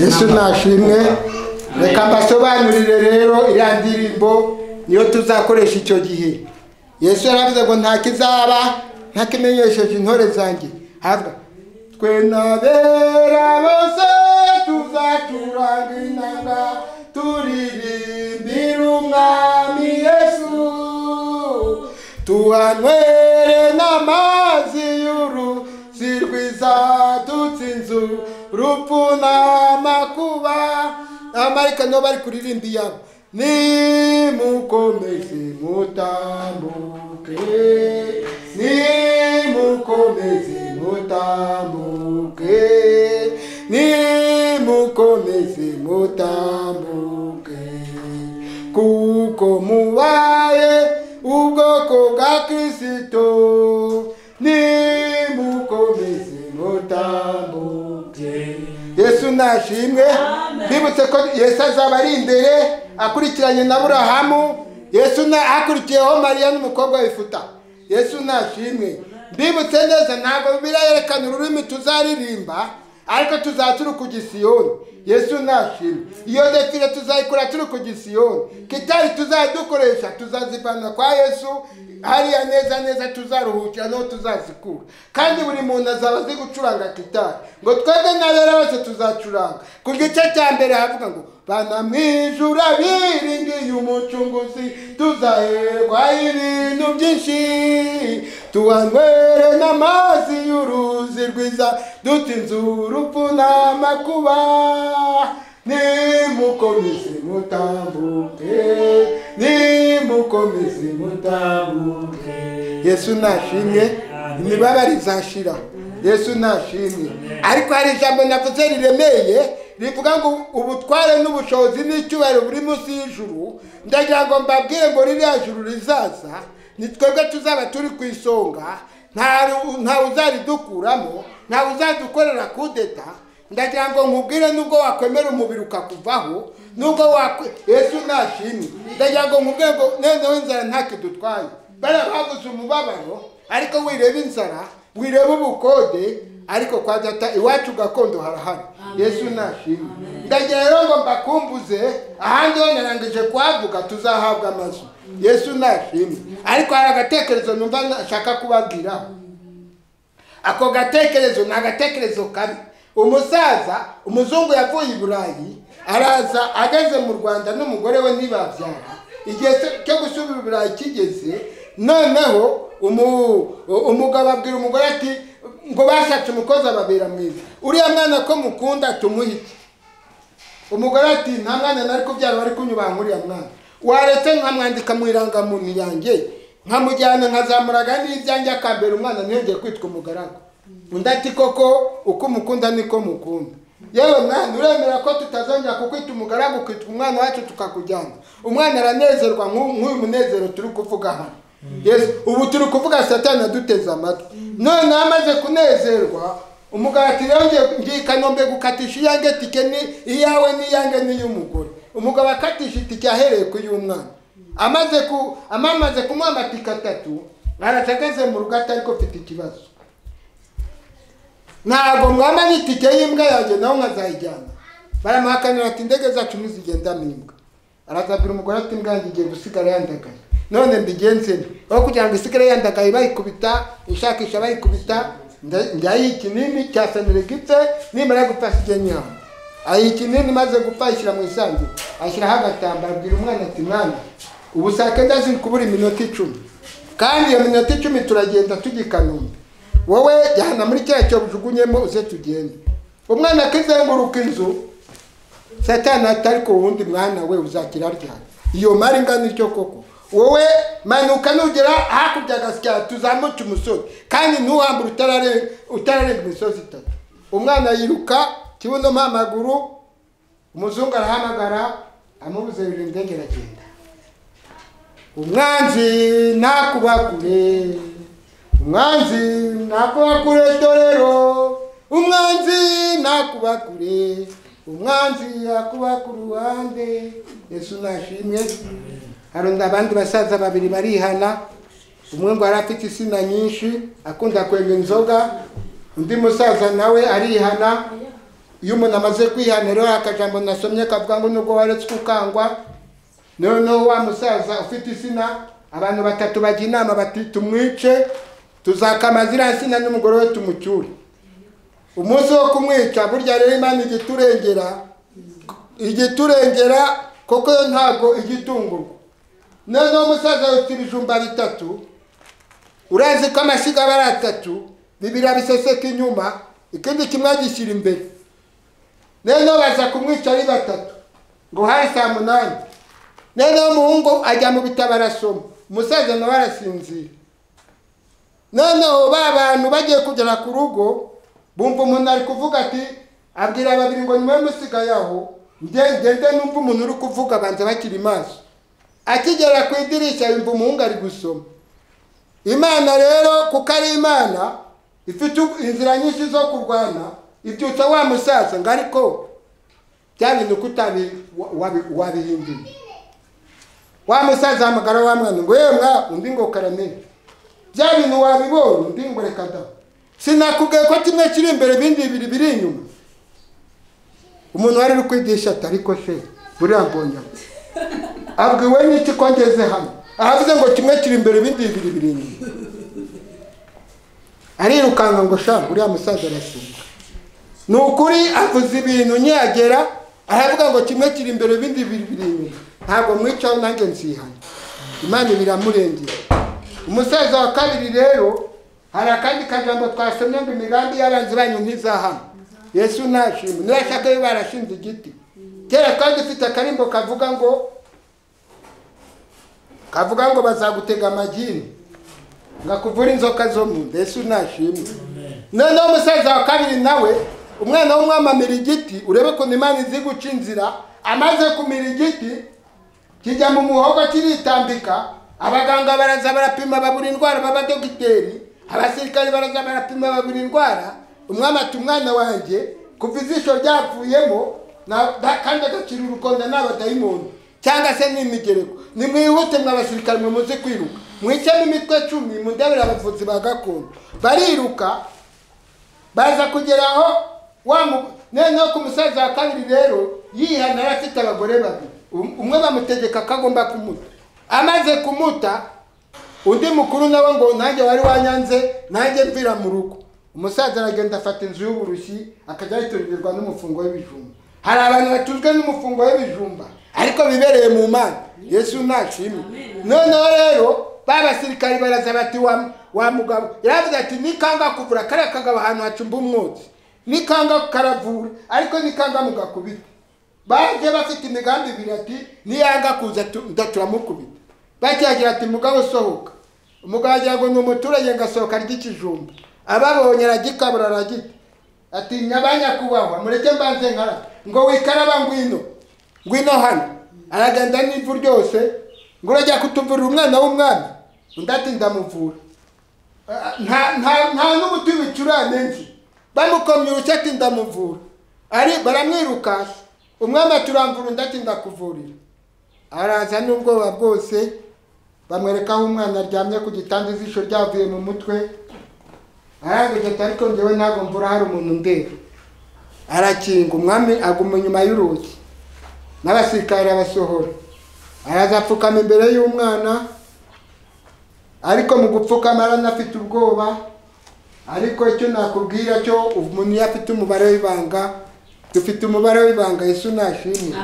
yesu nashimwe reka mbasobanurire rero iriya ndirimbo niyo tuzakoresha icyo gihe yesu yaravuze ngo nta kizaba ntakimenyesheje intore zanjye havuga twe n'abera bose tuzacuranga inanga turirimbira umwami yesu tuhanywere n'amazi y'uruzi rwiza dutsinze urupfu n'amakuba amarika nibo bari kuririmba iyabo nimukomeze mutambuke nimukomeze mutambuke nimukomeze mutambuke kuko mubaye ubwoko bwa kirisito nimukomeze mutambuke yesu nashimwe mbibutse ko yesu azaba ari imbere akurikiranye na burahamu yesu na hakurikiyeho mariya n'umukobwa wifuta yesu nashimwe mbibutse neza ntabwo birayerekana ururimi tuzaririmba ariko tuzaba turi ku gisiyoni yesu nashimwe iyo defile tuzayikora turi ku gisiyoni kitari tuzadukoresha tuzazivana kwa yesu hariya neza neza tuzaruhukira niho tuzazikura kandi buri muntu azaba azi gucuranga kitari ngo twebwe n'abera bose tuzacuranga ku gice cya mbere havuga ngo bana mu ijuru abiringiye umucunguzi tuzaherwa ibintu byinshi tuhanywere n'amazi y'uruzi rwiza dutinze urupfu n'amakuba nimukomeze mutambuke nimukomeze mutambuke yesu nashimye imibabaro izashira yesu nashimye ariko hari ijambo navuze riremeye rivuga ngo ubutware n'ubushobozi n'icyubahiro buri munsi y'ijuru ndagira ngo mbabwire ngo ririya juru rizaza ni twebwe tuzaba turi ku isonga nta- ntawe uzaridukuramo ntawe uzadukorera kudeta ndagira ngo nkubwire nubwo wakwemera umubiri ukakuvaho nubwo wakwe yesu nashimwe ndagira ngo nkubwire ngo noneho inzara ntakidutwaye bariya baguze umubabaro ariko wireba inzara wireba ubukode ariko kwa data iwacu gakondo harahari yesu nashimwe ndagira rero ngo mbakumbuze ahandi ho narangije kuhavuga tuzahabwa amazu yesu nashimwe ariko hari agatekerezo numva nashaka kubabwiraho ako gatekerezo ni agatekerezo kabi umusaza umuzungu yavuye i burayi araza ageze mu rwanda n'umugore we ntibabyara igihe se- cyo gusubira i burayi kigeze noneho umu- umugabo abwira umugore ati ngo bashatse umukozi ababera mwiza uriya mwana ko mukunda tumuhite umugore ati nta mwana nari kubyara bari kunyubaha nk'uriya mwana waretse nkamwandika mu irangamuntu yanjye nkamujyana nkazamuraga n'ibyanjye akambera umwana ntiyongeye kwitwa umugaragu undi ati koko uko umukunda niko mukunda yewe mwana uremera ko tutazongera kukwita umugaragu ukitwa umwana wacu tukakujyana umwana aranezerwa nk'u- nk'uyu munezero turi kuvuga hano yesu ubu turi kuvuga satani aduteze amatwi noneho amaze kunezerwa umugati rero ngiye- ngiye kanombe gukatisha iyange tike ni iyawe n'iyange n'iy'umugore umugabo akatisha itike ahereye ku y'umwana amaze ku amamaze kumuha amatike atatu aracageze mu rugo atari ko mfite ikibazo ntabwo mwamanye itike y'imbwa yanjye nawe nkazayijyana baramuhakanira ati indege zacu ntizigenda mu imbwa arazabwira umugore ati imbwa yanjye igiye gusigara yandagaye none mbigenze nte? aho kugira ngo isigare yandagaye bayikubita ishakisha bayikubita nda- ndayiha ikinini cya senerigite nimara gupfa sijye nyama ayiha ikinini maze gupfa ayishyira mu isanduku ashyiraho agatambaro abwira umwana ati mwana ubu saa kenda ziri kubura iminota icumi kandi iyo minota icumi turagenda tujya i kanombe wowe jyana muri kiriya cyobo ujugunyemo uze tugende umwana akizenguruka inzu satani ati ariko ubundi mwana we uzakira ryari iyo mari ingana ityo koko wowe manuka nugera hakurya agasya tuzamuke umusozi kandi ntuhambure utarare- utararenga imisozi itatu umwana yiruka kibuno amaguru umuzungu arahamagara amubuze bibiri indege iragenda umwanzi nakubakure umwanzi nakubakure torero umwanzi nakubakure umwanzi akuba ku ruhande yesu nashimwe harunda abandi basaza babiri barihana umwe ngo yari afite insina nyinshi akunda kwenga inzoga undi musaza nawe arihana iyo umuntu amaze kwihana rero akajambo nasomye kavuga ngo nubwo waretse ukangwa noneho wa musaza ufite insina abantu batatu bajya inama bati tumwice tuzakama ziriya nsina n'umugore we tumucyure umunsi wo kumwica burya rero imana ijya iturengera ijya iturengera kuko yo ntabwo ijya itungurwa noneho umusaza afite ibijumba bitatu urazi ko amashyiga aba ari atatu bibiri abiseseka inyuma ikindi kimwe agishyira imbere noneho baza kumwica ari batatu ngo hari saa munani noneho umuhungu ajya mu bitabo arasoma umusaza nawe arasinzira noneho ba bantu bagiye kugera ku rugo bumva umuntu ari kuvuga ati abwira babiri ngo niwe musigaye aho nge- ngende numva umuntu uri kuvuga banza bakiri maso akigera ku idirishya yumva umuhungu ari gusoma imana rero kuko ari imana ifite inzira nyinshi zo kurwana ibyutsa wa musaza ngo ariko bya bintu kutabi wa- wabi- wabihinduye wa musaza hamagara wa mwana ngo yewe mwa undi ngo karamenya bya bintu wabibonye undi ngo reka da sinakubwiye ko kimwe kiri imbere ibindi bibiri biri inyuma umuntu wari uri kwigisha ati ariko se buriya mbonyamo abwiwe n'iki ko ngeze hano ahavuze ngo kimwe kiri imbere ibindi bibiri biri inyuma arirukanka ngo sha uriya musaza arasimba ni ukuri avuze ibintu nyagera aravuga ngo kimwe kiri imbere ibindi bibiri biri inyuma ntabwo mwicaho nanjye nzihana imana biramurengera umusaza wa kabiri rero hari akandi kajambo twasomye ngo imigambi y'abanzi banyu ntizahama yesu nashima nurashaka yo barashinze igiti kera kandi ufite akarimbo kavuga ngo kavuga ngo bazagutega amagini ngakuvura inzoka zo mu nda yesu nashimwe noneho umusaza wa kabiri nawe umwana w'umwamamira igiti urebe ukuntu imana izi guca inzira amaze kumira igiti kijya mu muhogo kiritambika abaganga baraza barapima babura indwara b'abadogiteri abasirikare baraza barapima babura indwara umwami ati umwana wanjye kuva ijisho ryavuyemo na- na- kandi agacira urukonda n'abadayimoni cyangwa se n'imigereko nimwihute mwa basirikare mwe muzi kwiruka mwicemo imitwe cumi mundebere abavuzi ba gakondo bariruka baza kugera aho wa mu- noneho ku musaza wa kabiri rero yihana yari afite abagore babiri Um- umwe bamutegeka ko agomba kumuta amaze kumuta undi mukuru nawe ngo nanjye wari wanyanze nanjye mvira mu rugo umusaza aragenda afata inzu y'uburushyi akajya yitongerwa n'umufungo w'ibijumba hari abantu batuzwe n'umufungo w'ibijumba ariko bibereye mu mana yesu ntashimwe noneho rero ba basirikari baraza bati wa wa mugabo yaravuze ati nikanga kuvura kariya kagabo ahantu hacumba umwotsi nikanga karavura ariko nikanga mugakubita baje bafite imigambi ibiri ati niyanga kuza tu- ndaturamukubita bakiragira ati mugabo sohoka umugabo agira ngo ni umuturage ngasohoka ry'ikijumba ababonye aragikabura aragita ati nyabanyakubahwa mureke mbanze nkara ngo wikaraba ngwino ngwino hano aragenda n'ivu ryose ngo urajya kutuvurira umwana w'umwami undi ati ndamuvura nta nta nta n'umuti wicurane nzi bamukomye urushyi ati ndamuvura ari baramwirukansa umwami aturamvura undi ati ndakuvurira araza n'ubwoba bwose bamwereka aho umwana aryamye ku gitanda ijisho ryavuye mu mutwe arangije ati ariko njyewe ntabwo mvura hari umuntu ndeba arakinga umwami aguma inyuma y'urugi n'abasirikare abasohora araza apfukama imbere y'umwana ariko mu gupfukama aranafite ubwoba ariko icyo nakubwira cyo umuntu iyo afite umubare w'ibanga dufite umubare w'ibanga yesu nashimwe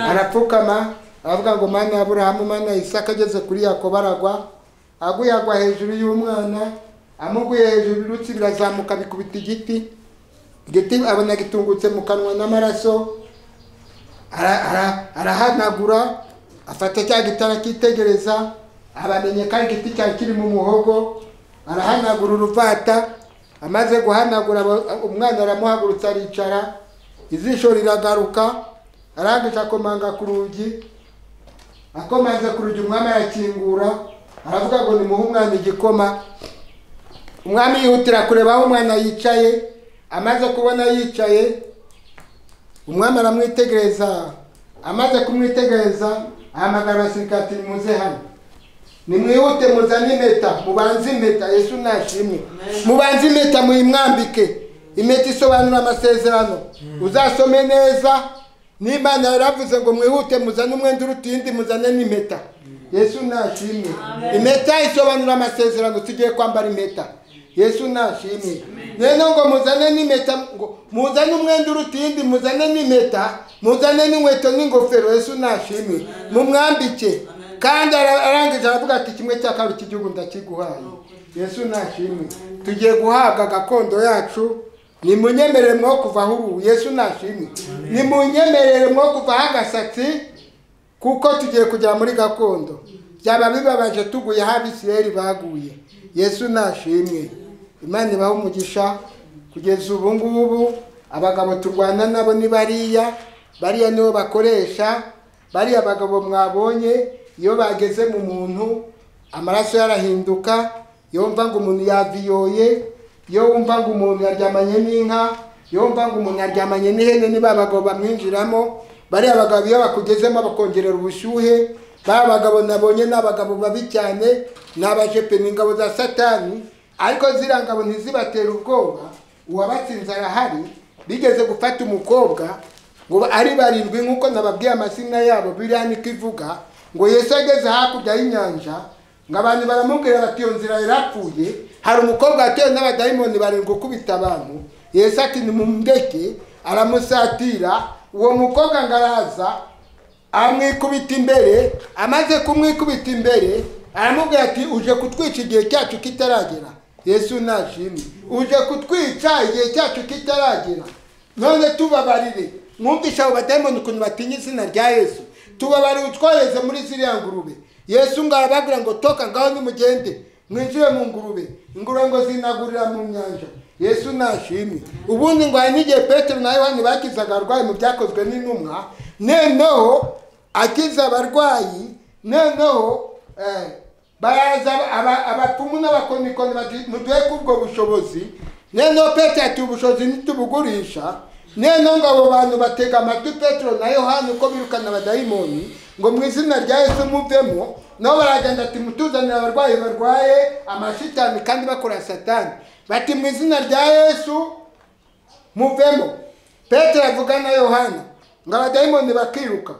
arapfukama aravuga ngo mana ya burahamu mana ya isaka ageze kuri yakobo aragwa aguye agwa hejuru y'umwana amuguye hejuru birutsi birazamuka bikubita igiti igiti abona gitungutse mu kanwa n'amaraso ara- ara- arahanagura afata cya giti arakitegereza abamenye ko ari igiti cyari kiri mu muhogo arahanagura uruvata amaze guhanagura aba- umwana aramuhagurutsa aricara ijisho riragaruka arangije akomanga ku rugi akomanze ku rugi umwami arakingura aravuga ngo nimuhe umwana igikoma umwami yihutira kureba aho umwana yicaye amaze kubona yicaye umwami aramwitegereza amaze kumwitegereza ahamagara abasirikare ati nimuze hano nimwihute muzane impeta mubanze impeta yesu nashimwe mubanze impeta muyimwambike impeta isobanura amasezerano uzasome neza n'imana yaravuze ngo mwihute muzane umwenda uruta iyindi muzane n'impeta yesu nashimwe impeta isobanura amasezerano tugiye kwambara impeta yesu nashimwe rero ngo muzane n'impeta ngo muzane umwenda uruta iyindi muzane n'impeta muzane n'inkweto n'ingofero yesu nashimwe mumwambike kandi ara- arangije aravuga ati kimwe cya kabiri cy'igihugu ndakiguhaye yesu nashimwe tugiye guhabwa gakondo yacu nimunyemerere mwo kuva aho ubu yesu nashimwe nimunyemerere mwo kuva aho agasatsi kuko tugiye kugera muri gakondo byaba bibabaje tuguye aho abisirayeli baguye yesu nashimwe imana ibaha umugisha kugeza ubu ngubu abagabo turwana nabo ni bariya bariya nibo bakoresha bariya bagabo mwabonye iyo bageze mu muntu amaraso yarahinduka iyo wumva ngo umuntu yaviyoye iyo wumva ngo umuntu yaryamanye n'inka iyo wumva ngo umuntu aryamanye n'ihene niba abagabo bamwinjiramo bariya bagabo iyo bakugezemo bakongerera ubushyuhe ba bagabo nabonye ni abagabo babi cyane ni abajepe ni ingabo za satani ariko ziriya ngabo ntizibatera ubwoba uwabatsinze arahari bigeze gufata umukobwa ngo ari barindwi nk'uko nababwiye amazina yabo biriya niko ivuga ngo yesu ageze hakurya y'inyanja ngo abantu baramubwira bati iyo nzira yarapfuye hari umukobwa watewe n'abadayimoni barindwi gukubita abantu yesu ati nimumureke aramusatira uwo mukobwa ngo araza amwikubita imbere amaze kumwikubita imbere aramubwira ati uje kutwica igihe cyacu kitaragera yesu nashimwe uje kutwica igihe cyacu kitaragera none tubabarire mwumvisha abo badayimoni ukuntu batinya izina rya yesu tubabarire utwohereze muri ziriya ngurube yesu ngo arababwira ngo toka ngaho nimugende mwinjire mu ngurube ingurube ngo zinagurira mu nyanja yesu nashimwe ubundi ngo hari n'igihe petero na yohani bakizaga abarwayi mu byakozwe n'intumwa noneho akiza abarwayi noneho eh, baraza aba- abapfumu n'abakonikoni bati muduhe kubwo bushobozi noneho petero ati ubushobozi ntitubugurisha noneho ngo abo bantu batega amatwi petero na yohani uko birukana abadayimoni ngo mu izina rya yesu muvemo nabo baragenda ati mutuzanire abarwayi barwaye amashitani kandi bakora satani bati mu izina rya yesu muvemo petero avuga na yohana ngo abadayimoni bakiruka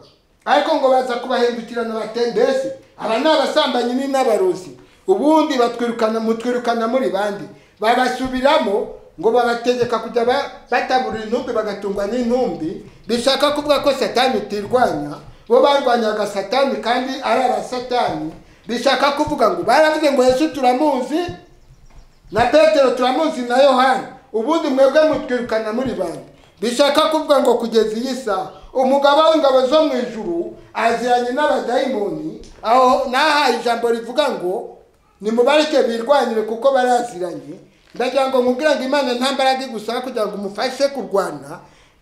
ariko ngo baza kubahindukirana bate mbese aba ni abasambanyi ni n'abarozi ubundi batwirukana mutwirukana muri bandi babasubiramo ngo babategeka kujya ba- bataburira intumbi bagatungwa n'intumbi bishaka kuvuga ko satani itirwanya bo barwanyaga satani kandi ari aba satani bishaka kuvuga ngo baravuze ngo yesu turamuzi na petero turamuzi na yohani ubundi mwebwe mutwirukana muri bande bishaka kuvuga ngo kugeza iyi saha umugaba w'ingabo zo mu ijuru aziranye n'abadayimoni aho nahaye ijambo rivuga ngo nimubareke birwanyire kuko baraziranye ndagira ngo nkubwire ngo imana nta mbaraga igusaba kugira ngo umufashe kurwana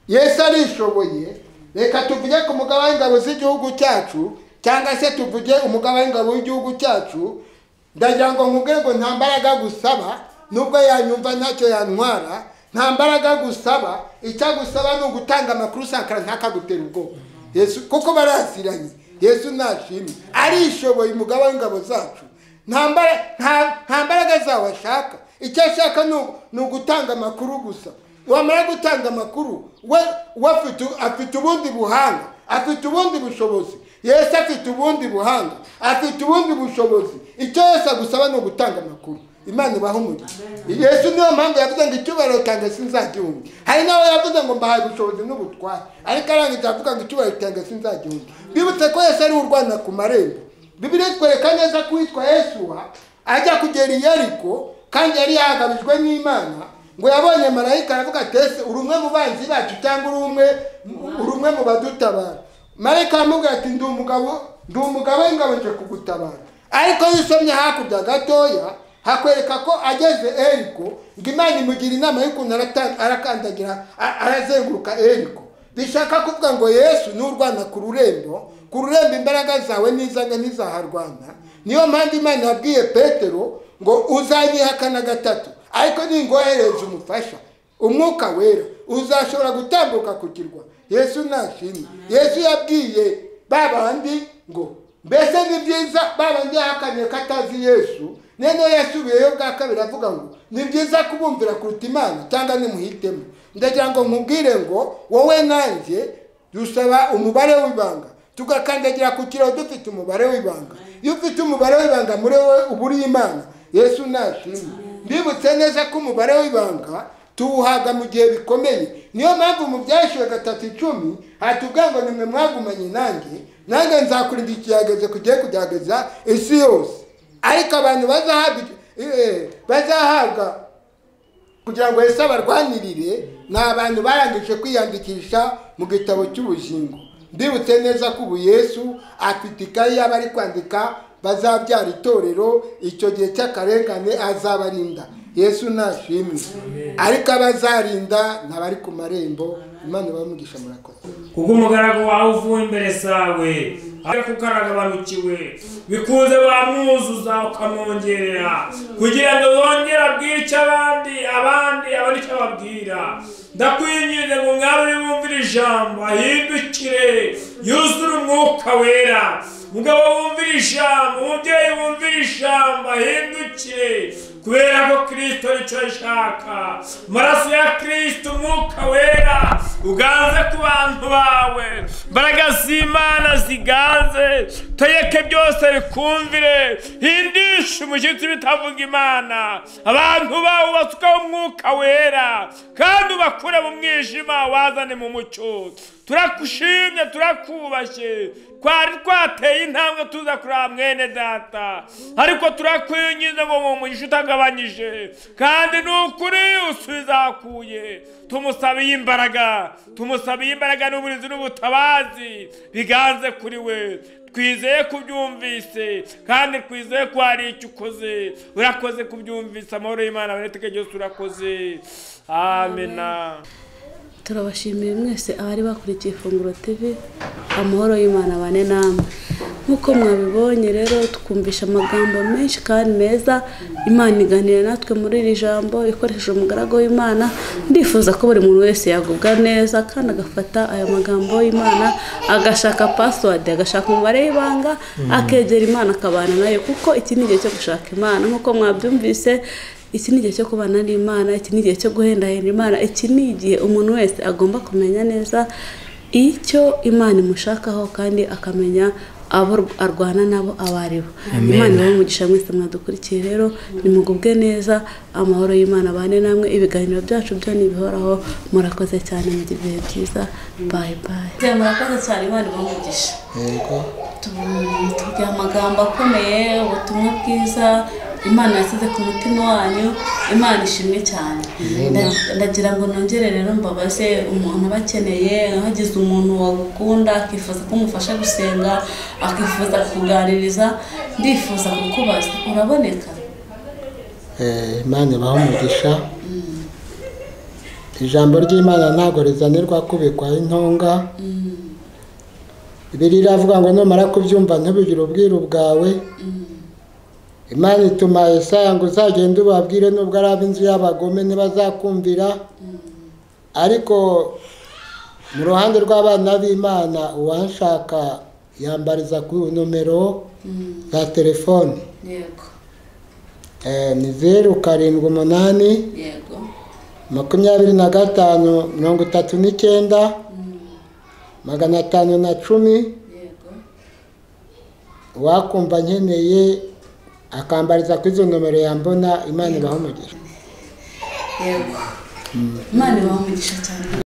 yesu arishoboye reka tuvuge ku mugaba w'ingabo z'igihugu cyacu cyangwa se tuvuge umugaba w'ingabo w'igihugu cyacu ndagira ngo nkubwire ngo nta mbaraga gusaba nubwo yanyumva ntacyo yantwara nta mbaraga gusaba icyo agusaba ni ugutanga amakuru usakara ntakagutera ubwoba yesu kuko baraziranye yesu ntashimwe arishoboye umugaba w'ingabo zacu nta mbara- nta- nta mbaraga zawe ashaka icyo ashaka ni ugu- ni ugutanga amakuru gusa wamara gutanga amakuru we we afite u- afite ubundi buhanga afite ubundi bushobozi yesu afite ubundi buhanga afite ubundi bushobozi icyo yesu agusaba ni ugutanga amakuru imana ibaha umugisha yesu niyo mpamvu yavuze ngo icyubahiro cyanjye sinzagihunga hari n'aho yavuze ngo mbahaye ubushobozi n'ubutware ariko arangiza avuga ngo icyubahiro cyanjye sinzagihunga bibutse ko yesu ari urwana ku marembo bibiriya itwereka neza ko uwitwa yesuwa ajya kugera i yeriko kandi yari yahagabijwe n'imana ngo yabonye marayika aravuga ati ese uri umwe mu banzi bacu cyangwa uri umwe uri umwe mu badutabara marayika aramubwira ati ndi umugabo ndi umugabo w'ingabo nje kugutabara ariko iyo usomye hakurya gatoya hakwereka ko ageze eriko ngo imana imugira inama y'ukuntu arata- arakandagira a- arazenguruka eriko bishaka kuvuga ngo yesu n'urwana ku rurembo ku rurembo imbaraga zawe n'izanga ntizaharwana niyo mpamvu imana yabwiye petero ngo uzanyihakana gatatu ariko ningohereza umufasha umwuka wera uzashobora gutambuka ku kirwa yesu ntashimwe yesu yabwiye ba bandi ngo mbese ni byiza ba bandi yahakaniye ko atazi yesu noneho yasubiyeyo bwa kabiri avuga ngo ni byiza kubumvira kuruta imana cyangwa nimuhitemo ndagira ngo nkubwire ngo wowe nanjye dusaba umubare w'ibanga tugakandagira ku kiraho dufite umubare w'ibanga iyo ufite umubare w'ibanga muri wowe uba uri imana yesu ntashimwe mbibutse neza ko umubare w'ibanga tuwuhaga mu gihe bikomeye niyo mpamvu mu byashyuwe gatatu icumi hatubwira ngo nimwe mwagumanye nanjye nanjye nzakurinda ikigeragezo kugiye kugerageza isi yose ariko abantu bazahabwa eh, bazahabwa kugira ngo Yesu abarwanirire ni abantu barangije kwiyandikisha mu gitabo cy'ubugingo ndibutse neza ko ubu Yesu afite ikayi y'abari kwandika bazabyara itorero icyo gihe cy'akarengane azabarinda yesu ntashimwe ariko abazarinda ni abari ku marembo imana ibamugisha murakoze kuko umugaragu wawe uvuye imbere zawe ajya kukaragabanukiwe bikunze bamwuzuza ukamwongerera kugira ngo yongere abwire icyo abandi abandi abona icyo ababwira ndakwinginze ngo mwari uri bumvire ijambo ahindukire yuzure umwuka wera mugabo wumvire ijambo umubyeyi wumvire ijambo ahindukire kubera ko kirisito nicyo ashaka amaraso ya kirisito umwuka wera uganze ku bantu bawe imbaraga z'imana ziganze tegeke byose bikumvire hindisha umushyitsi bitavuga imana abantu bawe basukaho umwuka wera kandi ubakure mu mwijima wazane mu mucyo turakushimye turakubashye twari twateye intambwe tuza kureba mwene data ariko turakwinginze ngo mu mugisha utagabanyije kandi ni ukuri usubiza ahakuye tumusabiye imbaraga tumusabiye imbaraga n'uburinzi n'ubutabazi biganze kuri we twizeye kubyumvise kandi twizeye ko hari icyo ukoze urakoze kubyumvise amahoro y'imana aboneteke byose urakoze amena turabashimiye mwese abari bakurikiye ifunguro TV amahoro y'Imana bane namwe nk'uko mwabibonye rero twumvisha amagambo menshi kandi meza imana iganira natwe muri iri jambo ikoresheje umugaragu w'imana ndifuza ko buri muntu wese yagubwa neza kandi agafata aya magambo y'imana agashaka pasiwadi agashaka umubare w'ibanga akegera imana akabana nayo kuko iki ni igihe cyo gushaka imana nk'uko mwabyumvise iki ni igihe cyo kubana n'imana iki ni igihe cyo guhendahenda imana iki ni igihe umuntu wese agomba kumenya neza icyo imana imushakaho kandi akamenya abo arwana nabo abo ari bo Amen. imana ibahe umugisha mwese mwadukurikiye rero nimugubwe neza amahoro y'imana abane namwe ibiganiro byacu byo ntibihoraho murakoze cyane mu bihe byiza bayi bayi murakoze cyane imana ibahe umugisha yego tugira amagambo akomeye ubutumwa bwiza imana yasize ku mutima wanyu imana ishimwe cyane Nda- ndagira ngo nongere rero mbabaze umuntu aba akeneye hagize umuntu wagukunda akifuza ko umufasha gusenga akifuza kukuganiriza ndifuza kukubaza uraboneka Eh, imana ibaha umugisha ijambo ry'imana ntabwo rizanirwa kubikwaho intonga biri iravuga ngo numara kubyumva ntubigire ubwiru bwawe imana ituma Yesaya ngo uzagende ubabwire nubwo ari ab'inzu y'abagome ntibazakumvira ariko mu ruhande rw'abana b'imana uwanshaka yambariza ku nomero za telefone yego Eh, ni zeru karindwi umunani yego makumyabiri na gatanu mirongo itatu n'icyenda magana atanu na cumi yego uwakumva nkeneye akambariza kuri izo nomero yambona imana ibaha umugisha yego imana ibaha umugisha cyane